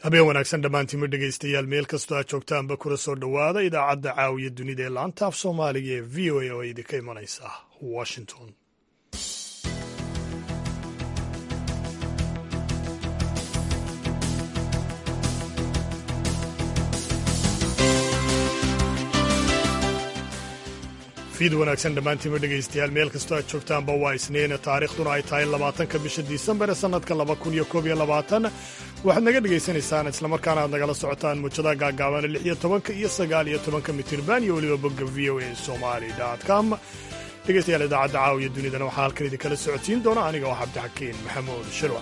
habeen wanaagsan dhammaantiinma dhegaystayaal meel kastoo aad joogtaanba kula soo dhowaada idaacadda caawiya dunida ee laanta af soomaaliga ee v o a oo idinka imanaysa washington fiid wanaagsan dhammaantiinma dhegaystayaal meel kastoo aad joogtaanba waa isniin taariikhduna ay tahay labaatanka bisha disembar ee sannadka laba kun iyo koob iyo labaatan waxaad naga dhegaysanaysaan islamarkaana aad nagala socotaan muujadaha gaagaaban lix iyo tobanka iyo sagaal iyo tobanka mitirban iyo weliba bogga v o a somali com dhegaystayaal idaacadda caawiya dunidana waxaa halkan idinkala socodsiin doona aniga oo cabdixakiin maxamuud shirwac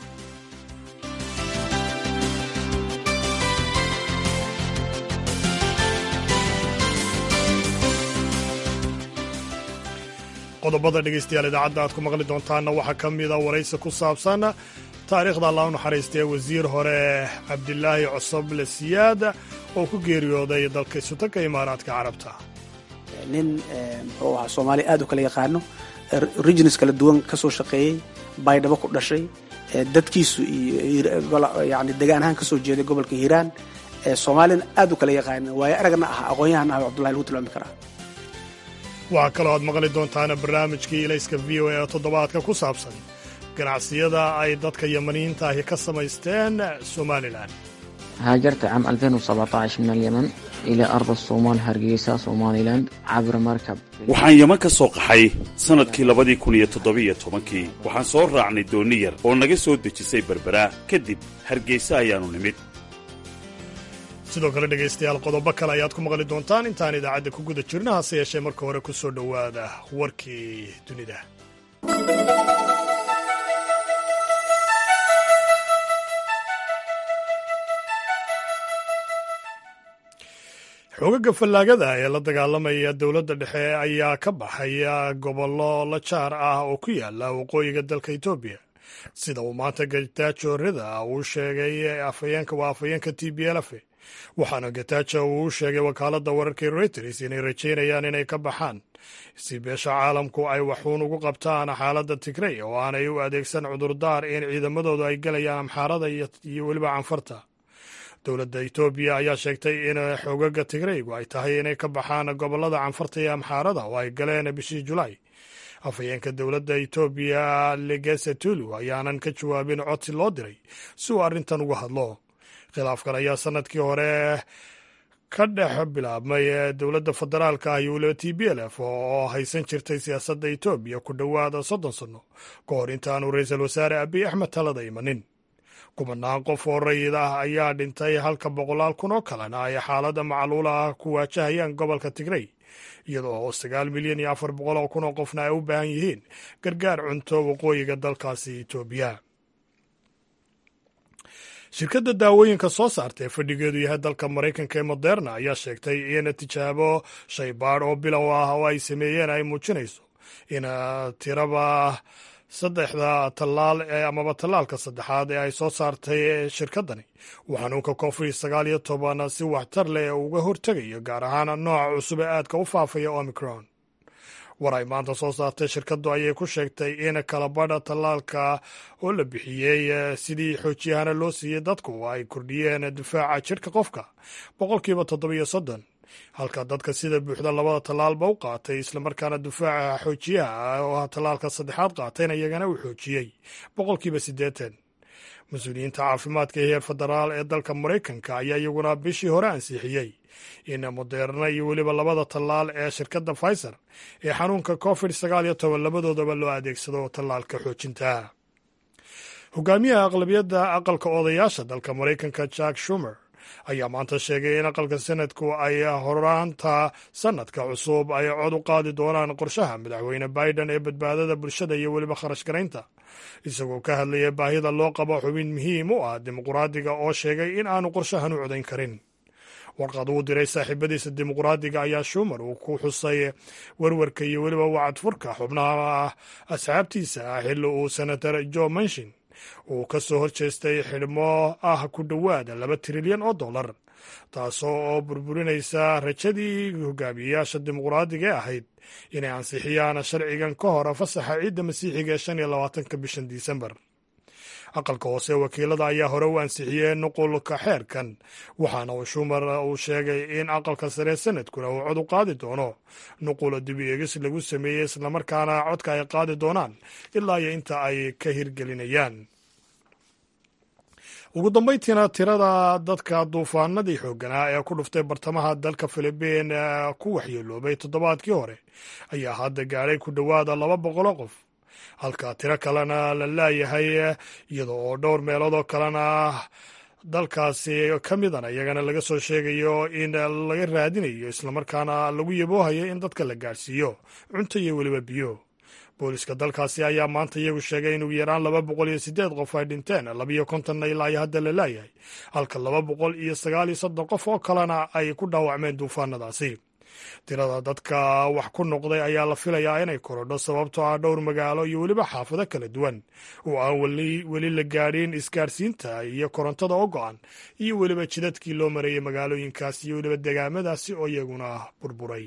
qodobada dhegaystayaal idaacadda aad ku maqli doontaanna waxaa ka mida waraysi ku saabsan taariikhda allah u naxariistee wasiir hore cabdilaahi cosoble siyaad oo ku geeriyooday dalka isutanka imaaraadka carabta nin muxuu ahaa soomaaliya aad u kala yaqaano regions kala duwan ka soo shaqeeyey baydhabo ku dhashay dadkiisu iyo yani degaan ahaan ka soo jeeday gobolka hiiraan soomaaliyana aad u kala yaqaano waayo aragna ah aqoon-yahan ah cabdullahi lagu tilmaami karaa waxaa kaloo aad maqli doontaana barnaamijkii ilayska v o a oo toddobaadka ku saabsan ganacsiyada ay dadka yamaniyiinta ahi ka samaysteen somalilan هاجرت عام 2017 من اليمن إلى أرض الصومال هرقيسة سوماليلاند عبر مركب waxaan yeman ka soo qaxay sannadkii labadii kun iyo toddobiyo tobankii waxaan soo raacnay dooni yar oo naga soo dejisay berbera kadib hargeysa ayaannu nimid sidoo kale dhegaystayaal qodobo kale ayaad ku maqli doontaan intaan idaacadda ku guda jirna hase yeeshee marka hore ku soo dhowaada warkii dunida xoogaga fallaagada ee la dagaalamaya dowladda dhexe ayaa ka baxaya gobollo la jaar ah oo ku yaala waqooyiga dalka etoobiya sida uu maanta gataajo rida uu sheegay afhayeenka waa afhayeenka t b lf waxaana gatajo uu u sheegay wakaaladda wararka reuters inay rajaynayaan inay ka baxaan si beesha caalamku ay waxuun ugu qabtaan xaaladda tigrey oo aanay u adeegsan cudurdaar in ciidamadoodu ay gelayaan amxaarada iyo weliba canfarta dowladda etoobiya ayaa sheegtay in xoogaga tigreygu ay tahay inay ka baxaan gobollada canfarta iyo amxaarada oo ay galeen bishii julaay afhayeenka dowladda etoobiya legese tulu ayaanan ka jawaabin codsi loo diray si uu arrintan uga hadlo khilaafkan ayaa sannadkii hore ka dhex bilaabmay dowladda federaalka ah iyo weliba t b l f oo haysan jirtay siyaasadda etoobiya ku dhowaada soddon sanno ka hor intaanu ra-iisul wasaare abiy axmed talada imanin kumanaan qof oo rayid ah ayaa dhintay halka boqolaal kun oo kalena ay xaaladda macluula ah ku waajahayaan gobolka tigrey iyadoo oo sagaal milyan iyo afar boqol oo kun oo qofna ay u baahan yihiin gargaar cunto waqooyiga dalkaasi etoobiya shirkadda daawooyinka soo saarta ee fadhigeedu yahay dalka maraykanka ee moderna ayaa sheegtay in tijaabo shaybaadh oo bilow ah oo ay sameeyeen ay muujinayso in tiraba saddexda tallaal ee amaba tallaalka saddexaad ee ay soo saartay shirkaddani uu xanuunka covid sagaal iyo toban si waxtar leh uga hortegayo gaar ahaan nooca cusub ee aadka u faafaya omicron war ay maanta soo saartay shirkaddu ayay ku sheegtay in kalabadha tallaalka oo la bixiyey sidii xoojiyahana loo siiyey dadku ay kordhiyeen difaaca jidhka qofka boqolkiiba toddobiyo soddon halka dadka sida buuxda labada tallaalba u qaatay islamarkaana difaaca xoojiyaha oo ah tallaalka saddexaad qaatayna iyagana uu xoojiyey boqolkiiba siddeetan mas-uuliyiinta caafimaadka heer federaal ee dalka maraykanka ayaa iyaguna bishii hore ansixiyey in moderna iyo weliba labada tallaal ee shirkadda pfizer ee xanuunka covid sagaal iyo toban labadoodaba loo adeegsado tallaalka xoojinta hogaamiyaha aqlabiyadda aqalka odayaasha dalka maraykanka jack shumer ayaa maanta sheegay in aqalka sanadku ay horaanta sanadka cusub ay cod u qaadi doonaan qorshaha madaxweyne biden ee badbaadada bulshada iyo weliba kharash garaynta isagoo ka hadlaya baahida loo qabo xubin muhiim u ah dimuqraadiga oo sheegay in aanu qorshahan u codayn karin warqad uu diray saaxiibadiisa dimuqraadiga ayaa shumer uu ku xusay werwarka iyo weliba wacadfurka xubnaha asxaabtiisa ah xilli uu senator joe manshin uu ka soo horjeestay xidhmo ah ku dhowaada laba trilyan oo dollar taasoo oo burburinaysa rajadii hogaamiyeyaasha dimuqraadiga ee ahayd inay ansixiyaan sharcigan ka hor fasaxa ciidda masiixiga ee shan iyo labaatanka bishan disembar aqalka hoose wakiilada ayaa hore u ansixiyey nuqulka xeerkan waxaana uu shumar uu sheegay in aqalka sare sanadkuna uu cod u qaadi doono nuqula dibi eegis lagu sameeyey islamarkaana codka ay qaadi doonaan ilaa iyo inta ay ka hirgelinayaan ugu dambayntiina tirada dadka duufaanadii xoogganaa ee ku dhuftay bartamaha dalka filibiin ku waxyeeloobay toddobaadkii hore ayaa hadda gaadhay ku dhowaada laba boqoloo qof halka tiro kalena la laayahay iyada oo dhowr meelood oo kalena dalkaasi ka midana iyagana laga soo sheegayo in laga raadinayo islamarkaana lagu yaboohayo in dadka la gaadhsiiyo cunto iyo weliba biyo booliska dalkaasi ayaa maanta iyagu sheegay in ugu yaraan laba boqol iyo siddeed qof ay dhinteen labiyo kontonna ilaa iyo hadda la laayahay halka laba boqol iyo sagaal iyo soddon qof oo kalena ay ku dhaawacmeen duufaanadaasi tirada dadka wax ku noqday ayaa la filayaa inay korodho sababtoo ah dhowr magaalo iyo weliba xaafado kala duwan oo aan weli la gaadhin isgaarsiinta iyo korontada oo go-an iyo weliba jidadkii loo mareeyey magaalooyinkaas iyo weliba degaamadaasi oo iyaguna burburay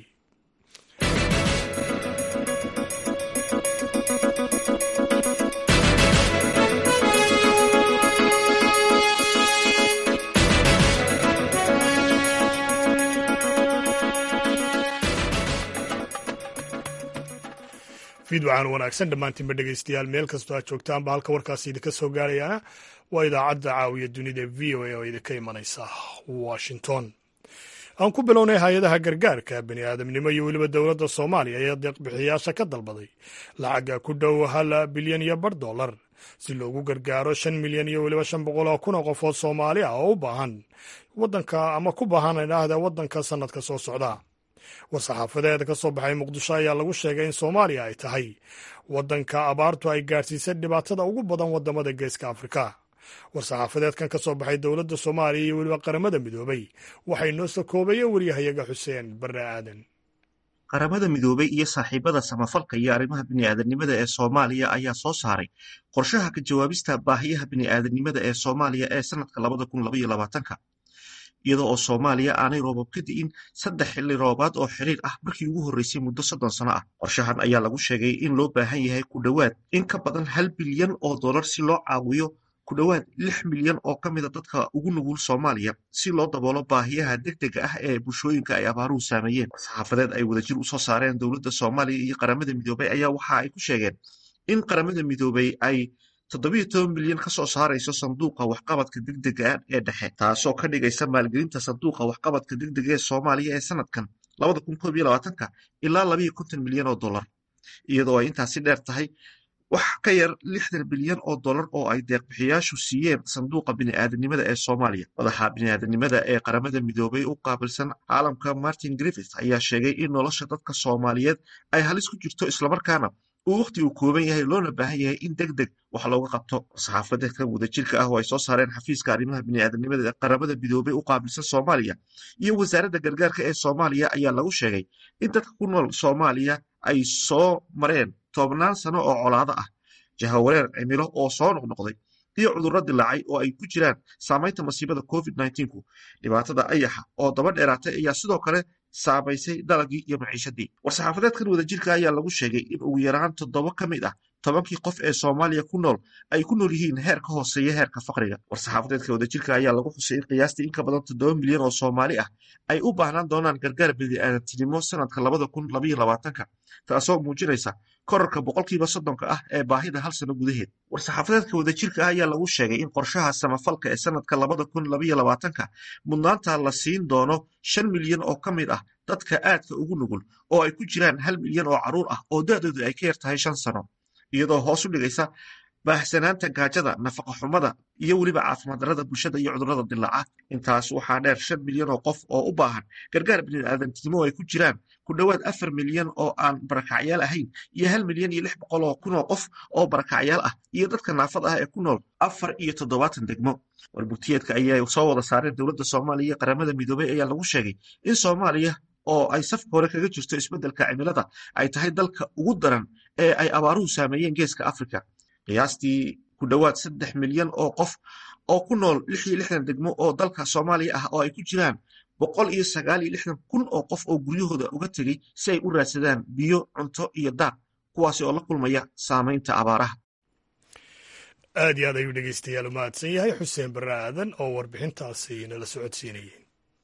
fiidwacan wanaagsan dhammaantiinba dhegeystayaal meel kastoo aad joogtaanba halka warkaasi idinka soo gaarayaana waa idaacadda caawiya dunida v o a oo idinka imanaysa washington aan ku bilownay hay-adaha gargaarka bani aadamnimo iyo weliba dowladda soomaaliya ayaa deeqbixiyayaasha ka dalbaday lacagga ku dhow hal bilyan iyo bar dollar si loogu gargaaro shan milyan iyo weliba shan boqol oo kun oo qofood soomaali ah oo u baahan wadanka ama ku baahan idhaahda waddanka sannadka soo socda war-saxaafadeed ka soo baxay muqdisho ayaa lagu sheegay in soomaaliya ay tahay waddanka abaartu ay gaadhsiisay dhibaatada ugu badan waddamada geeska afrika war-saxaafadeedkan ka soo baxay dowladda soomaaliya iyo weliba qaramada midoobay waxay noo soo koobayeen waryahayaga xuseen barre aadan qaramada midoobay iyo saaxiibada samafalka iyo arrimaha bini'aadanimada ee soomaaliya ayaa soo saaray qorshaha ka jawaabista baahiyaha bini'aadanimada ee soomaaliya ee sannadka labada kun labaiyo labaatanka iyadoo oo soomaaliya aanay roobab ka di'in saddex xilli roobaad oo xiriir ah markii ugu horreysay muddo soddon sano ah qorshahan ayaa lagu sheegay in loo baahan yahay ku dhowaad in ka badan hal bilyan oo dollar si loo caawiyo ku dhowaad lix milyan oo ka mida dadka ugu nugul soomaaliya si loo daboolo baahiyaha degdega ah ee bulshooyinka ay abaaruhu saameeyeen saxaafadeed ay wadajir usoo saareen dowladda soomaaliya iyo qaramada midoobay ayaa waxa ay ku sheegeen in qaramada midoobay ay toddobiyo toban milyan ka soo saarayso sanduuqa waxqabadka degdega ee dhexe taasoo ka dhigaysa maalgelinta sanduuqa waxqabadka degdega ee soomaaliya ee sanadkan labada kun koob iyo labaatanka ilaa labayo konton milyan oo dollar iyadoo ay intaasi dheer tahay wax ka yar lixdan bilyan oo dollar oo ay deeqbixiyaashu siiyeen sanduuqa bini'aadanimada ee soomaaliya madaxa bini'aadanimada ee qaramada midoobay u qaabilsan caalamka martin griffith ayaa sheegay in nolosha dadka soomaaliyeed ay halis ku jirto islamarkaana uu wakhti uu kooban yahay loona baahan yahay in deg deg wax looga qabto saxaafadeedkan wadajirka ah oo ay soo saareen xafiiska arrimaha bini'aadanimada ee qaramada midoobay u qaabilsan soomaaliya iyo wasaaradda gargaarka ee soomaaliya ayaa lagu sheegay in dadka ku nool soomaaliya ay soo mareen toobnaan sano oo colaado ah jahawareer cimilo oo soo noqnoqday iyo cudurro dilaacay oo ay ku jiraan saamaynta masiibada covid ku dhibaatada ayaxa oo daba dheeraatay ayaa sidoo kale saamaysay dalagii iyo maciishadii war-saxaafadeedkan wadajirka ayaa lagu sheegay in ugu yaraan toddoba ka mid ah tobankii qof ee soomaaliya ku nool ay ku nool yihiin heer ka hooseeya heerka faqriga war-saxaafadeedka wadajirka ayaa lagu xusay in qiyaastii in ka badan toddoba milyan oo soomaali ah ay u baahnaan doonaan gargaar bini'aadantinimo sanadka labada kun labaiyo labaatanka taasoo muujinaysa korarka boqolkiiba soddonka ah ee baahida hal sano gudaheed war-saxaafadeedka wadajirka ah ayaa lagu sheegay in qorshaha samafalka ee sanadka labada kun labaiyo labaatanka mudnaanta la siin doono shan milyan oo ka mid ah dadka aadka ugu nugul oo ay ku jiraan hal milyan oo carruur ah oo da-doodu ay ka yar tahay shan sano iyadoo hoos u dhigaysa baahsanaanta gaajada nafaqa xumada iyo weliba caafimaad darrada bulshada iyo cudurrada dilaaca intaas waxaa dheer shan milyan oo qof oo u baahan gargaar bini'aadantinimo ay ku jiraan ku dhowaad afar milyan oo aan barakacyaal ahayn iyo hal milyan iyo lix boqol oo kun oo qof oo barakacyaal ah iyo dadka naafada ah ee ku nool afar iyo toddobaatan degmo warbugtiyeedka ayay soo wada saareen dowladda soomaaliya iyo qaramada midoobay ayaa lagu sheegay in soomaaliya oo ay safka hore kaga jirto isbeddelka cimilada ay tahay dalka ugu daran ee ay abaaruhu saameeyeen geeska afrika qiyaastii ku dhowaad saddex milyan oo qof oo ku nool lix iyo lixdan degmo oo dalka soomaaliya ah oo ay ku jiraan boqol iyo sagaal iyo lixdan kun oo qof oo guryahooda uga tegey si ay u raadsadaan biyo cunto iyo daaq kuwaasi oo la kulmaya saamaynta abaaraha aad iyo aad ayuu dhegeystayaal u mahadsan yahay xuseen barre aadan oo warbixintaasi nala socodsiinayay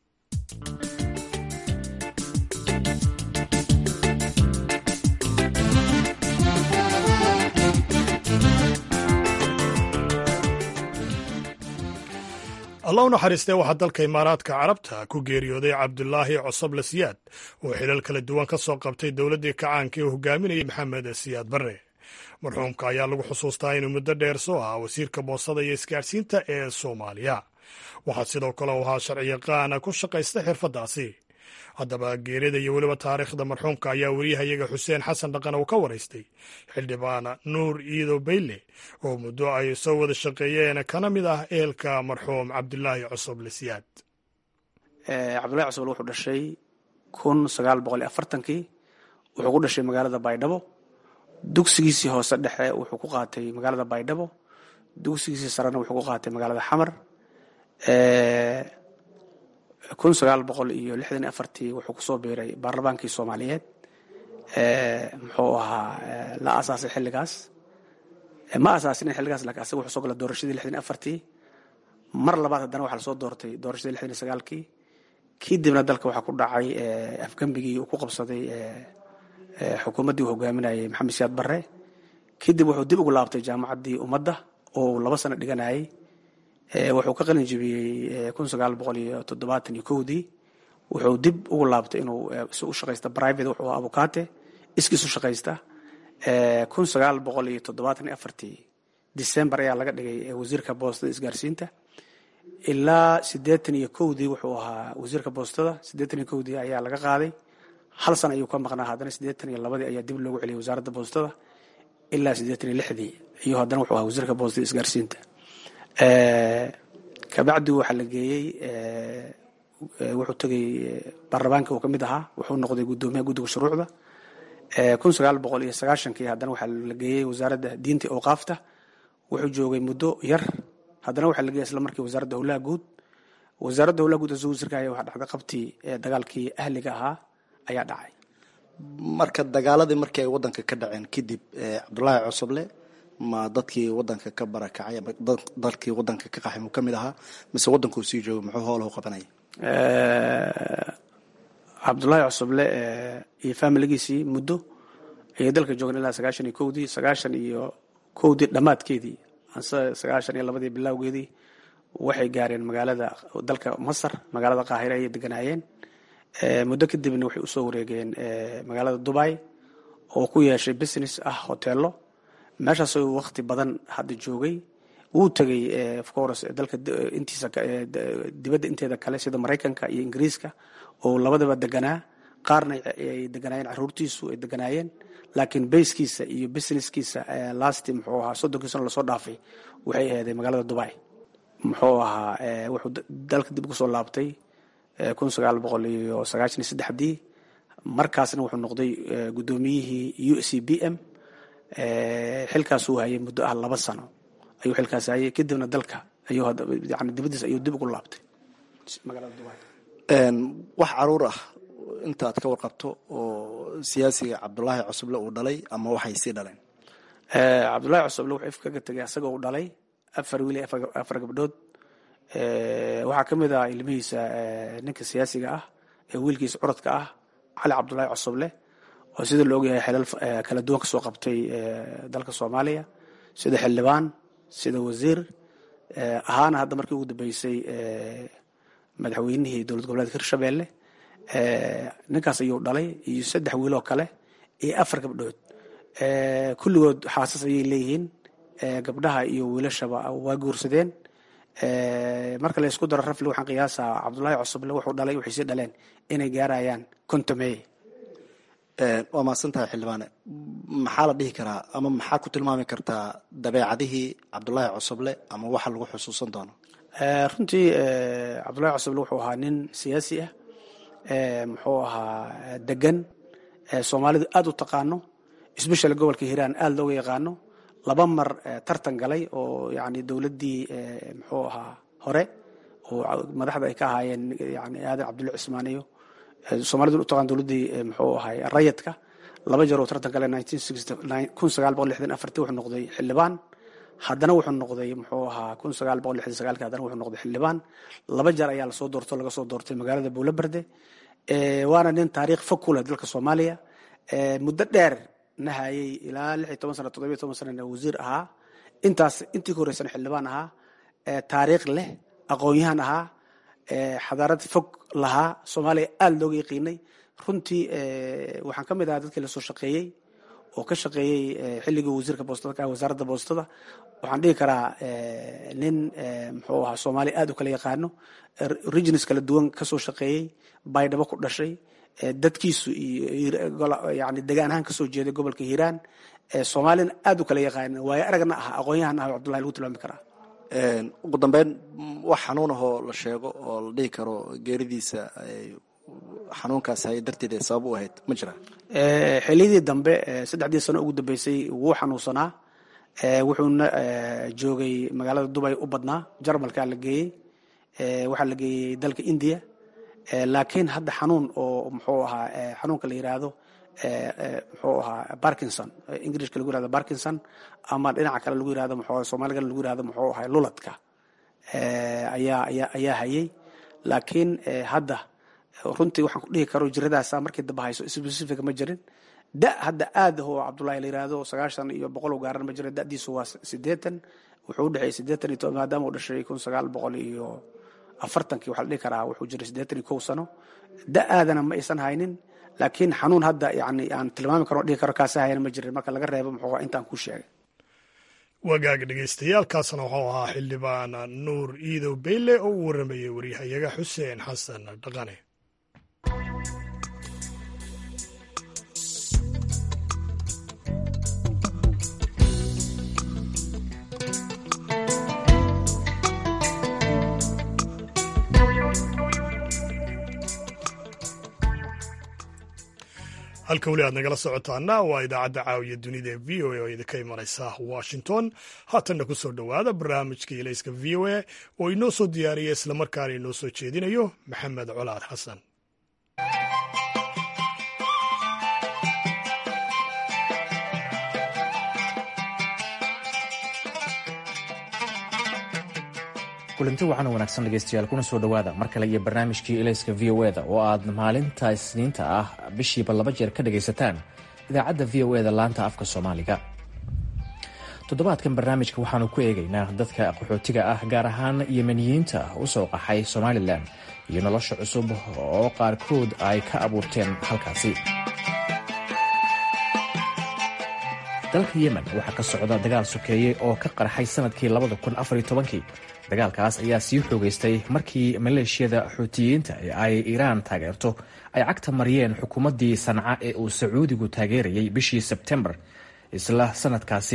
allah u naxariistee waxaa dalka imaaraadka carabta ku geeriyooday cabdulaahi cosoble siyaad oo xilal kala duwan ka soo qabtay dowladdii kacaanka ee hogaaminayay maxamed siyaad barre marxuumka ayaa lagu xusuustaa inuu muddo dheer soo ahaa wasiirka boosada iyo isgaadhsiinta ee soomaaliya waxaa sidoo kale u ahaa sharciyaqaana ku shaqaysta xirfaddaasi haddaba geerida iyo weliba taariikhda marxuumka ayaa weriyahayaga xuseen xasan dhaqan uu ka waraystay xildhibaan nuur iido bayle oo muddo ay soo wada shaqeeyeen kana mid ah ehelka marxuum cabdulaahi cosoble siyaad cabdullahi cosoble wuxuu dhashay kun sagaal boqol iyo afartankii wuxuu ku dhashay magaalada baydhabo dugsigiisii hoose dhexe wuxuu ku qaatay magaalada baydhabo dugsigiisii sarena wuxuu ku qaatay magaalada xamar kun sagaal boqol iyo lixdan iyo afartii wuxuu kusoo biiray baarlamaankii soomaaliyeed muxuu ahaa la asaasay xilligaas ma asaasinin xilligaas lakin asaga wuxuu soo gala doorashadii lixdan iyo afartii mar labaad haddana waxaa lasoo doortay doorashadii lixdan iyo sagaalkii kadibna dalka waxaa ku dhacay afgembigii uu ku qabsaday xukuumaddii uu hogaaminayay maxamed siyaad barre kadib wuxuu dib ugu laabtay jaamacaddii ummadda oo uu laba sano dhiganayay wuxuu ka qalin jebiyey kun sagaal boqol iyo toddobaatan iyo kowdii wuxuu dib ugu laabtay inuu si u shaqaysta private wuxuu ahaa abukaate iskiis u shaqaysta kun sagaal boqol iyo toddobaatan iyo afartii december ayaa laga dhigay wasiirka boostada isgaarsiinta ilaa siddeetan iyo kowdii wuxuu ahaa wasiirka boostada siddeetan iyo kowdii ayaa laga qaaday hal san ayuu ka maqnaa haddana siddeetan iyo labadii ayaa dib loogu celiyay wasaaradda boostada ilaa siddeetan iyo lixdii iyo haddana wuxuu ahaa wasiirka boostada isgaarsiinta kabacdi waxaa la geeyey wuxuu tegay baarlamaanka uu ka mid ahaa wuxuu noqday guddoomiyaha guddiga shuruucda kun sagaal boqol iyo sagaashankii haddana waxaa la geeyey wasaaradda diinta awqaafta wuxuu joogay muddo yar haddana waxaa la geeyey isla markii wasaaradda howlaha guud wasaaradda howlaha guud asuu wasiirka haya waxaa dhacday qabtii dagaalkii ahliga ahaa ayaa dhacay marka dagaaladii markii ay waddanka ka dhaceen kadib cabdulaahi cosoble ma dadkii wadanka ka barakacay ama dalkii wadanka ka qaxay muu ka mid ahaa mise waddankuu sii joogay muxuu howlahu qabanaya cabdullaahi cosoble iyo faamiligiisii muddo ayay dalka joogeen ilaa sagaashan iyo kowdii sagaashan iyo kowdii dhammaadkeedii ase sagaashan iyo labadii bilowgeedii waxay gaareen magaalada dalka masar magaalada qaahire ayay deganaayeen muddo kadibna waxay usoo wareegeen magaalada dubai oo ku yeeshay business ah hoteelo meeshaas wakti badan hadda joogay wuu tegay of course dalka intiisa dibadda inteeda kale sida maraykanka iyo ingiriiska oo labadaba deganaa qaarna ay deganaayeen caruurtiisu ay deganaayeen laakiin bayskiisa iyo businesskiisa lasti muxuu ahaa soddonkiisana lasoo dhaafay waxay aheeday magaalada dubai muxuu ahaa wuxuu dalka dib ugu soo laabtay kun sagaal boqol iyo sagaashan iyo saddexdii markaasna wuxuu noqday guddoomiyihii u c b m xilkaasuu hayay muddo ah laba sano ayuu xilkaas hayay kadibna dalka ayuu yani dibadiis ayuu dib ugu laabtay magaalada dubai wax caruur ah intaad ka warqabto oo siyaasiga cabdulaahi cosoble uu dhalay ama waxay sii dhaleen cabdullaahi cosoble wuxuu ifkaga tegay asagoo u dhalay afar wiil iyo afar gabdhood waxaa ka mid ah ilmihiisa ninka siyaasiga ah ee wiilkiisa curadka ah cali cabdullaahi cosoble oo sida la ogyahay xilal kala duwan kasoo qabtay dalka soomaaliya sida xildhibaan sida wasiir ahaana hadda markii ugu dambeysay madaxweynihii dowlad goboleedka hirshabelle ninkaas ayuu dhalay iyo saddex wiiloo kale iyo afar gabdhood kulligood xaasas ayay leeyihiin gabdhaha iyo wiilashaba waa guursadeen marka la isku daro rafli waxaan qiyaasaa cabdullaahi cosoble wuxuu dhalay waxay sii dhaleen inay gaarayaan kontomeye waa mahadsan tahay xildhibaane maxaa la dhihi karaa ama maxaa ku tilmaami kartaa dabeecadihii cabdulaahi cosoble ama waxa lagu xusuusan doono runtii cabdullaahi cosoble wuxuu ahaa nin siyaasi ah muxuu ahaa degan soomaalidu aada u taqaano sbeshal gobolka hiiraan aada looga yaqaano laba mar tartan galay oo yani dowladdii muxuu ahaa hore oo madaxda ay ka ahaayeen yani aadan cabdulla cismaan iyo soomalidu u taqaan dowladdii muxuu ahay rayadka laba jeer oo tartan gale kun sagaal boqol lixdan afartii wuxuu noqday xildhibaan haddana wuxuu noqday muxuu ahaa kun sagaal boqol lixdan sagaalki haddana wuxuu noqday xildhibaan laba jeer ayaa lasoo doorto laga soo doortay magaalada buulaberde waana nin taariikh fog ku leh dalka soomaaliya muddo dheer na hayay ilaa lix iyo toban sana toddobiyo toban sanana wasiir ahaa intaas intii ka horreysana xildhibaan ahaa taariikh leh aqoon-yahan ahaa xadaarad fog lahaa soomaaliya aada looga yaqiinay runtii waxaan ka mid ahaa dadkii lasoo shaqeeyey oo ka shaqeeyey xilligii wasiirka boostada ka wasaaradda boostada waxaan dhihi karaa nin muxuu ahaa soomaaliya aada u kala yaqaano regions kala duwan kasoo shaqeeyey baydhabo ku dhashay dadkiisu iyo yani degaan ahaan kasoo jeeday gobolka hiiraan soomaalina aada u kala yaqaana waayo aragna ah aqoon-yahan ah cabdullahi lagu tilmaami karaa ugu dambeyn wax xanuun ahoo la sheego oo la dhihi karo geeridiisa xanuunkaas hay darteed ay sabab u ahayd ma jira xiliyadii dambe saddexdii sano ugu dambeysay wuu xanuunsanaa wuxuuna joogay magaalada dubay u badnaa jarmalkaa la geeyey waxaa la geeyey dalka india laakiin hadda xanuun oo muxuu ahaa xanuunka la yiraahdo muxuu ahaa barkinson ingilishka lagu yirahdo barkinson ama dhinaca kale lagu yirahdo muxuu soomaaligana lagu yirahdo muxuu ahaa luladka ayaa ayaa ayaa hayay laakiin hadda runtii waxaan ku dhihi karo jiradaasa markii dambe hayso specific ma jirin da hadda aada oo cabdullahi la yiraahdo sagaashan iyo boqol u gaaran ma jira da'diisu waa sideetan wuxuu udhexeeyey sideetan iyo toban maadaama uu dhashay kun sagaal boqol iyo afartankii waxaa la dhihi karaa wuxuu jiray siddeetan iyo kow sano da aadana ma aysan haynin laakiin xanuun hadda yani aan tilmaami karo dhihi karo kaasi hayana ma jirin marka laga reebo muxuu intaan kuu sheegay wagaag dhegeystayaaalkaasna wuxuu ahaa xildhibaan nuur iidow beyle oo u waramayay waryahayaga xuseen xasan dhaqane halka weli aad nagala socotaana waa idaacadda caawiya dunida ee v o a oo idinka imanaysa washington haatanna ku soo dhowaada barnaamijka ilayska v o a oo inoo soo diyaariya islamarkaana inoo soo jeedinayo maxamed colaad xasan kulanti waxaana wanaagsan dhegeystayaal kuna soo dhowaada mar kale iyo barnaamijkii ilayska v o eda oo aad maalinta isniinta ah bishiiba laba jeer ka dhagaysataan idaacadda v o eda laanta afka soomaaliga toddobaadkan barnaamijka waxaanu ku eegaynaa dadka qaxootiga ah gaar ahaan yemeniyiinta u soo qaxay somalilan iyo nolosha cusub oo qaarkood ay ka abuurteen halkaasi dalka yemen waxaa ka socda dagaal sokeeye oo ka qarxay sanadkii kii dagaalkaas ayaa sii xoogeystay markii maleeshiyada xuutiyiinta ee ay iiraan taageerto ay cagta mariyeen xukuumaddii sanca ee uu sacuudigu taageerayay bishii sebtembar isla sanadkaasi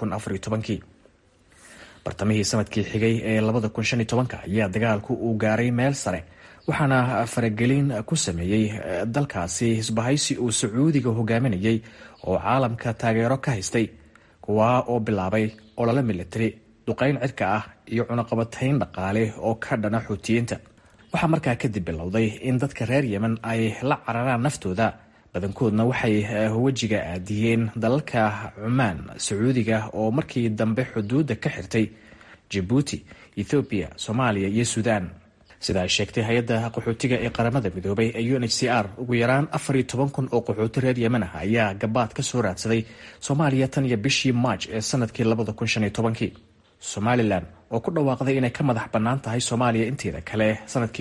kii bartamihii sanadkii xigay ee ayaa dagaalku uu gaaray meel sare waxaana faragelin ku sameeyey dalkaasi hisbahaysi uu sacuudiga hogaaminayay oo caalamka taageero ka haystay kuwaa oo bilaabay olole militari duqayn cirka ah iyo cunaqabatayn dhaqaale oo ka dhana xuutiyiinta waxaa markaa kadib bilowday in dadka reer yemen ay la cararaan naftooda badankoodna waxay wejiga aadiyeen dalalka cumaan sacuudiga oo markii dambe xuduudda ka xirtay jabuuti ethoobiya soomaaliya iyo suudaan sida ay sheegtay hay-adda qaxootiga ee qaramada midoobay ee u n h c r ugu yaraan afar iyo toban kun oo qaxooti reer yemen ah ayaa gabaad ka soo raadsaday soomaaliya tan iyo bishii maaj ee sanadkii labada kun shan iyo tobankii somalilan oo ku dhawaaqday inay ka madax bannaan tahay soomaaliya inteeda kale sanadkii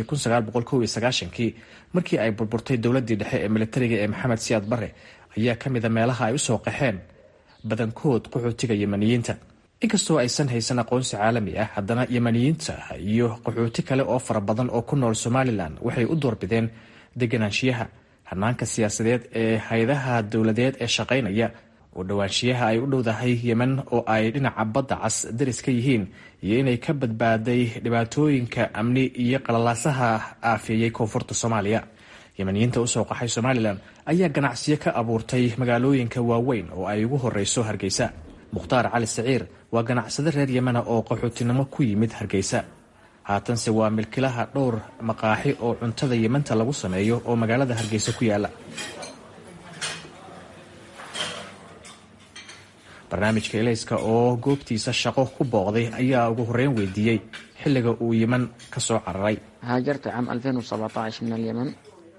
kii markii ay burburtay dowladii dhexe ee militariga ee maxamed siyaad bare ayaa ka mida meelaha ay usoo qaxeen badankood qaxootiga yemeniyiinta inkastoo aysan haysan aqoonsi caalami ah haddana yemeniyiinta iyo qaxooti kale oo fara badan oo ku nool somalilan waxay u doorbideen deganaanshiyaha hanaanka siyaasadeed ee hay-adaha dowladeed ee shaqaynaya oo dhowaanshiyaha ay u dhowdahay yemen oo ay dhinaca badda cas daris ka yihiin iyo inay ka badbaaday dhibaatooyinka amni iyo qalalaasaha aafeeyey koonfurta soomaaliya yemeniyiinta usoo qaxay somalilan ayaa ganacsiyo ka abuurtay magaalooyinka waaweyn oo ay ugu horeyso hargeysa mukhtaar cali saciir waa ganacsade reer yemena oo qaxootinimo ku yimid hargeysa haatanse waa milkilaha dhowr maqaaxi oo cuntada yementa lagu sameeyo oo magaalada hargeysa ku yaala barnaamijka elayska oo goobtiisa shaqo ku booqday ayaa ugu horreyn weydiiyey xilliga uu yeman ka soo cararay هاجرت عام 2017 من اليمن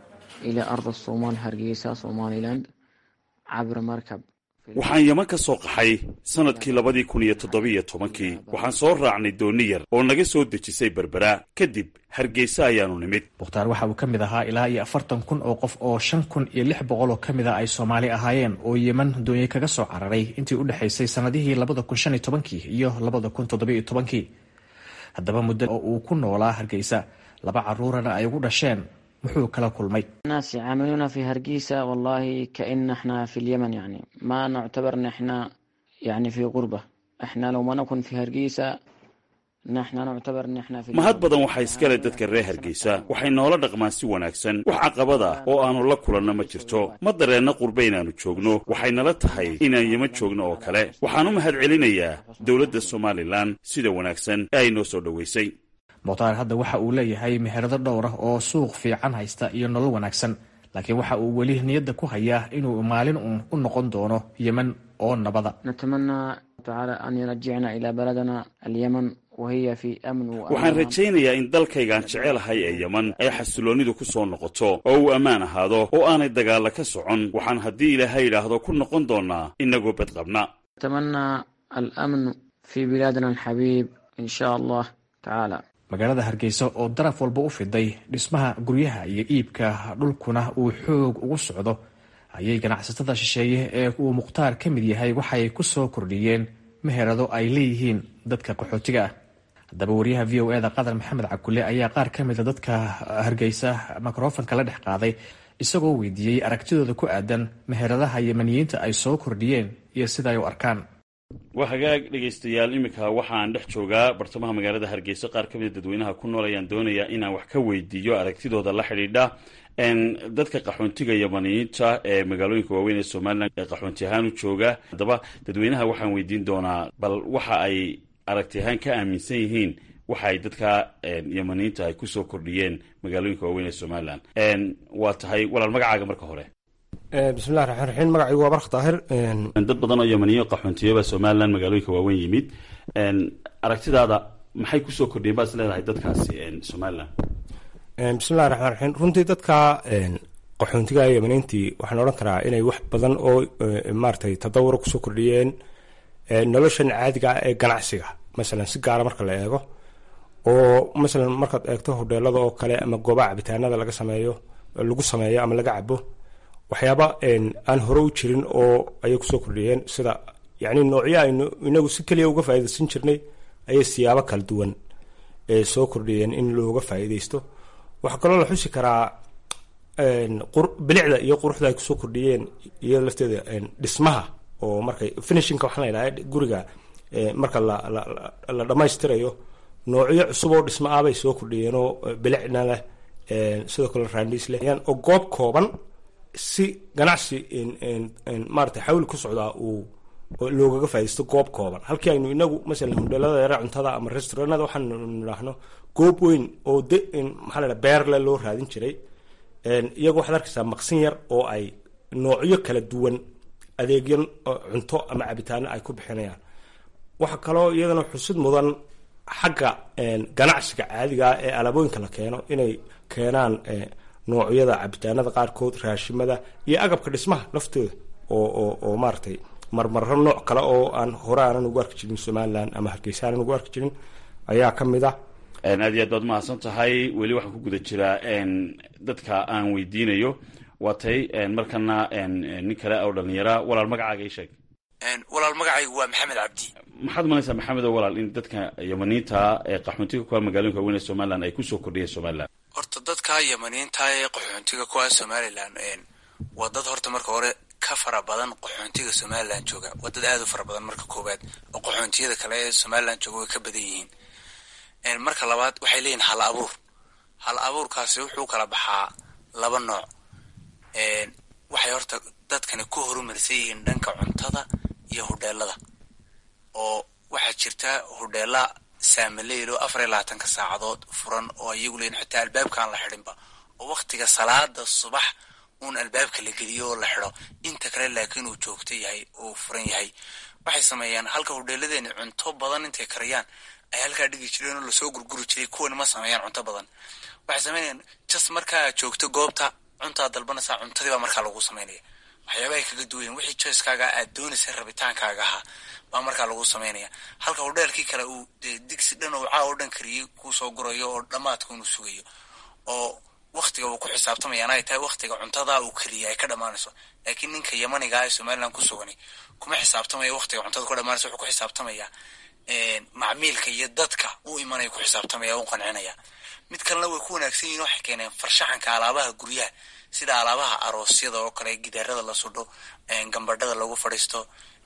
إلى أرض الصومال هرقيسة صوماليلاند عبر مركب waxaan yeman ka soo qaxay sannadkii labadii kun iyo toddobiyo tobankii waxaan soo raacnay dooni yar oo naga soo dejisay berbera kadib hargeysa ayaanu nimid mukhtaar waxa uu ka mid ahaa ilaa iyo afartan kun oo qof oo shan kun iyo lix boqol oo ka mid a ay soomaali ahaayeen oo yeman doonye kaga soo cararay intii u dhexaysay sannadihii labada kun shan iyo tobankii iyo labada kun toddobiyo tobankii haddaba muddo oo uu ku noolaa hargeysa laba caruurana ay ugu dhasheen muxuu kala kulmay الناس يعاملونا في هرقيسة والله كأن احنا في اليمن يعني ما نعتبر ان احنا يعني في غربة احنا لو ما نكون في هرقيسة نحن نعتبر ان احنا في mahad badan waxaa iskale dadka reer hargeysa waxay noola dhaqmaan si wanaagsan wax caqabada oo aanu la kulanno ma jirto ma dareenna qurbe inaannu joogno waxay nala tahay inaan yeman joogno oo kale waxaan u mahad celinayaa dowladda somalilan sida wanaagsan ee ay noo soo dhoweysay mukhtaar hadda waxa uu leeyahay meherado dhowr ah oo suuq fiican haysta iyo nolol wanaagsan laakiin waxa uu weli niyadda ku hayaa inuu maalin uun u noqon doono yeman oo nabada نتمنى تعالى أن يرجعنا إلى بلدنا اليمن وهي في أمن waxaan وأمان rajaynayaa in dalkaygaan jecelahay ee yeman ay xasiloonnidu ku soo noqoto oo uu ammaan ahaado oo aanay dagaalla ka socon waxaan haddii ilaahay idhaahdo ku noqon doonnaa innagoo badqabna نتمنى الأمن في بلادنا الحبيب إن شاء الله تعالى magaalada hargeysa oo daraf walba u fiday dhismaha guryaha iyo iibka dhulkuna uu xoog ugu socdo ayay ganacsatada shisheeye ee uu mukhtaar ka mid yahay waxay ku soo kordhiyeen meherado ay leeyihiin dadka qaxootiga ah haddaba wariyaha v o eda qadar maxamed cabkulle ayaa qaar ka mida dadka hargeysa mikrofonka la dhex qaaday isagoo weydiiyey aragtidooda ku aadan meheradaha yemaniyiinta ay soo kordhiyeen iyo sida ay u arkaan waa hagaag dhegaystayaal iminka waxaan dhex joogaa bartamaha magaalada hargeysa qaar ka mida dadweynaha ku nool ayaan doonayaa inaan wax ka weydiiyo aragtidooda la xidhiidha dadka qaxoontiga yamaniyiinta ee magaalooyinka waaweyn ee somalilan ee qaxoonti ahaan u jooga haddaba dadweynaha waxaan weydiin doonaa bal waxa ay aragti ahaan ka aaminsan yihiin waxa ay dadka yamaniyiinta ay kusoo kordhiyeen magaalooyinka waaweyn ee somalilan waa tahay walaal magacaaga marka hore bismillahi raxmaan raxiim magacaygu waa bark daahir dad badan oo yamaniyo qaxoontiyoba somalilan magaalooyinka waaweyn yimid aragtidaada maxay kusoo kordhiyeen baad is leedahay dadkaasi somalilan bismillahi raxmaan raxiim runtii dadka qaxoontiga yamaniintii waxaan odhan karaa inay wax badan oo maaratay tadawuro kusoo kordhiyeen noloshan caadiga ah ee ganacsiga masalan si gaara marka la eego oo masalan markaad eegto hodheelada oo kale ama goobaha cabitaanada laga sameeyo lagu sameeyo ama laga cabo waxyaaba aan hore u jirin oo ayay kusoo kordhiyeen sida yani noocyo aynu inagu si keliya uga faaidaysan jirnay ayay siyaabo kala duwan soo kordhiyeen in looga faa'iidaysto waxaa kaloo la xusi karaa bilicda iyo quruxda ay kusoo kordhiyeen iyo lafteeda dhismaha oo markay finishinka waxaa la yidhaha guriga marka la dhammaystirayo noocyo cusub oo dhismo ah bay soo kordhiyeen oo bilicna leh sidoo kale raandhiis leh oo goob kooban si ganacsi maarata xawli ku socdaa uu loogaga faa'idaysto goob kooban halkii aynu inagu masalan hodheelada yara cuntada ama restauranada waxaanu nidhaahno goob weyn oo de maxaa la dhaha beerle loo raadin jiray iyagu waxaad arkaysaa maqsin yar oo ay noocyo kala duwan adeegyo cunto ama cabitaano ay ku bixinayaan waxaa kaloo iyadana xusid mudan xagga ganacsiga caadigaa ee alaabooyinka la keeno inay keenaan noocyada cabitaanada qaarkood raashimada iyo agabka dhismaha laftooda oo oo oo maaratay marmarro nooc kale oo aan hore aanan ugu arki jirin somalilan ama hargeysa aanan ugu arki jirin ayaa ka mid ah aad iyo aad baad mahadsan tahay weli waxaan ku guda jiraa dadka aan weydiinayo waa tay markana nin kale oo dhalinyara walaal magacaaga ii sheeg walaal magacaygu waa maxamed cabdi maxaad malaysaa maxamed oo walaal in dadka yamaniinta ee qaxoontiga kuwa magaalooyinka waaweyn ee somalilan ay kusoo kordhiyeen somalilan horta dadka yamaniinta ee qaxoontiga kuwa somalilan waa dad horta marka hore ka fara badan qaxoontiga somalilan jooga waa dad aad u fara badan marka koowaad oo qaxoontiyada kale ee somalilan jooga way ka badan yihiin marka labaad waxay leeyihin hal abuur hal abuurkaasi wuxuu kala baxaa laba nooc waxay horta dadkani ku horumarsan yihiin dhanka cuntada iyo hodheelada oo waxaa jirta hodheela saamileyl oo afar iyo labaatanka saacadood furan oo iyagu leeyihin xitaa albaabkaan la xidhinba oo waktiga salaada subax uun albaabka la geliyo oo la xido inta kale laakiin uu joogto yahay oo furan yahay waxay sameeyaan halka hodheeladeeni cunto badan intay kariyaan ay halkaa dhigi jireen oo lasoo gurguri jiray kuwani ma sameeyaan cunto badan waxay sameynayaan jas markaa joogto goobta cuntaa dalbanaysaa cuntadii baa markaa lagu sameynaya waxyaabahay kaga duwayen wixii joyskaaga aad doonaysa rabitaankaaga ahaa baa markaa lagu sameynaya halka hodheelkii kale uu dee digsi dhan oo caa oo dhan kariyey kuusoo gurayo oo dhammaadka inuu sugayo oo waktiga uu ku xisaabtamayaan ay tahay waktiga cuntada uu keliya ay ka dhammaanayso laakiin ninka yamaniga ee somaliland ku sugani kuma xisaabtamaya waktiga cuntada ku dhammaanayso wuxuu ku xisaabtamayaa macmiilka iyo dadka u imanaya ku xisaabtamaya u qancinaya mid kalena way ku wanaagsan yihin waxay keeneen farshaxanka alaabaha guryaha sida alaabaha aroosyada oo kale gidaarada la sudho gambadhada lagu fadhiisto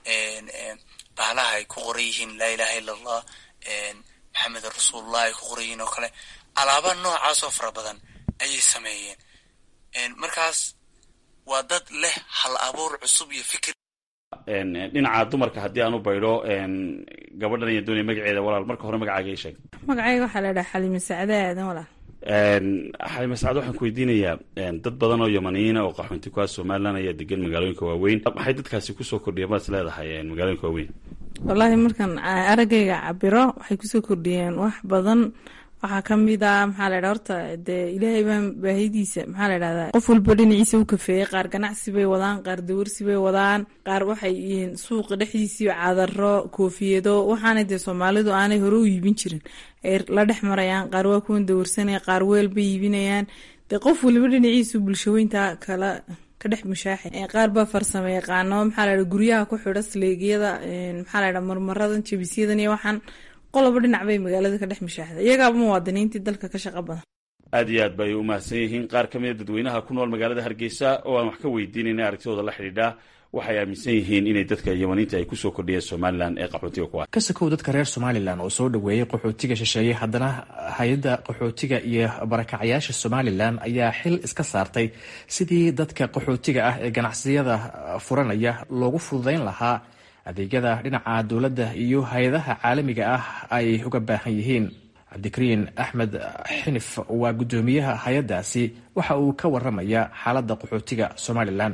bahalaha ay ku qoran yihiin laa ilaha illa allah maxamed rasuulullah ay ku qoran yihiin oo kale alaaba noocaasoo fara badan ayay sameeyeen markaas waa dad leh hal abuur cusub iyo fikir dhinaca dumarka haddii aan u baydho gabadhan iyo doonaya magaceeda walaal marka hore magacaaga ii sheeg magacayga waxaa la dhaha xalime sacde aadan walaal xalime sacad waxaan ku weydiinayaa dad badan oo yamaniyiina oo qaxoonti ku ah somaliland ayaa degan magaalooyinka waaweyn maxay dadkaasi kusoo kordhiyeen baad is leedahay magaalooyinka waaweyn wallaahi markaan araggayga cabiro waxay kusoo kordhiyeen wax badan waxaa kamid a maxaa la ydhaha horta dee ilaahay baa baahidiisa maxaa la ydhahdaa qof walba dhinaciisa u kafeeyey qaar ganacsi bay wadaan qaar dawarsi bay wadaan qaar waxay yihiin suuqa dhexdiisii cadaro koofiyado waxaana dee soomaalidu aanay hore u iibin jirin ay la dhex marayaan qaar waa kuwan dawarsanaya qaar weel bay iibinayaan dee qof waliba dhinaciisu bulshaweynta kala ka dhex mushaaxay qaar baa farsamo yaqaano maxaa la ydhaha guryaha ku xidho sleegyada maxaa la ydhaha marmaradan jabisyadan iyo waxaan qoloba dhinac bay magaalada ka dhex mushaaxda iyagaaba muwaadiniintii dalka ka shaqo badan aad iyo aad bay u mahadsan yihiin qaar ka mida dadweynaha ku nool magaalada hargeysa oo aan wax ka weydiinayna aragtidooda la xidhiidha waxay aaminsan yihiin inay dadka yamaniinta ay kusoo kordhiyeen somalilan ee qaxootiga ku ah ka sakow dadka reer somalilan oo soo dhoweeyey qaxootiga shisheeye haddana hay-adda qaxootiga iyo barakacyaasha somalilan ayaa xil iska saartay sidii dadka qaxootiga ah ee ganacsiyada furanaya loogu fududeyn lahaa adeegyada dhinaca dowladda iyo hay-adaha caalamiga ah ay uga baahan yihiin cabdikariin axmed xinif waa guddoomiyaha hay-addaasi waxa uu ka waramaya xaaladda qaxootiga somalilan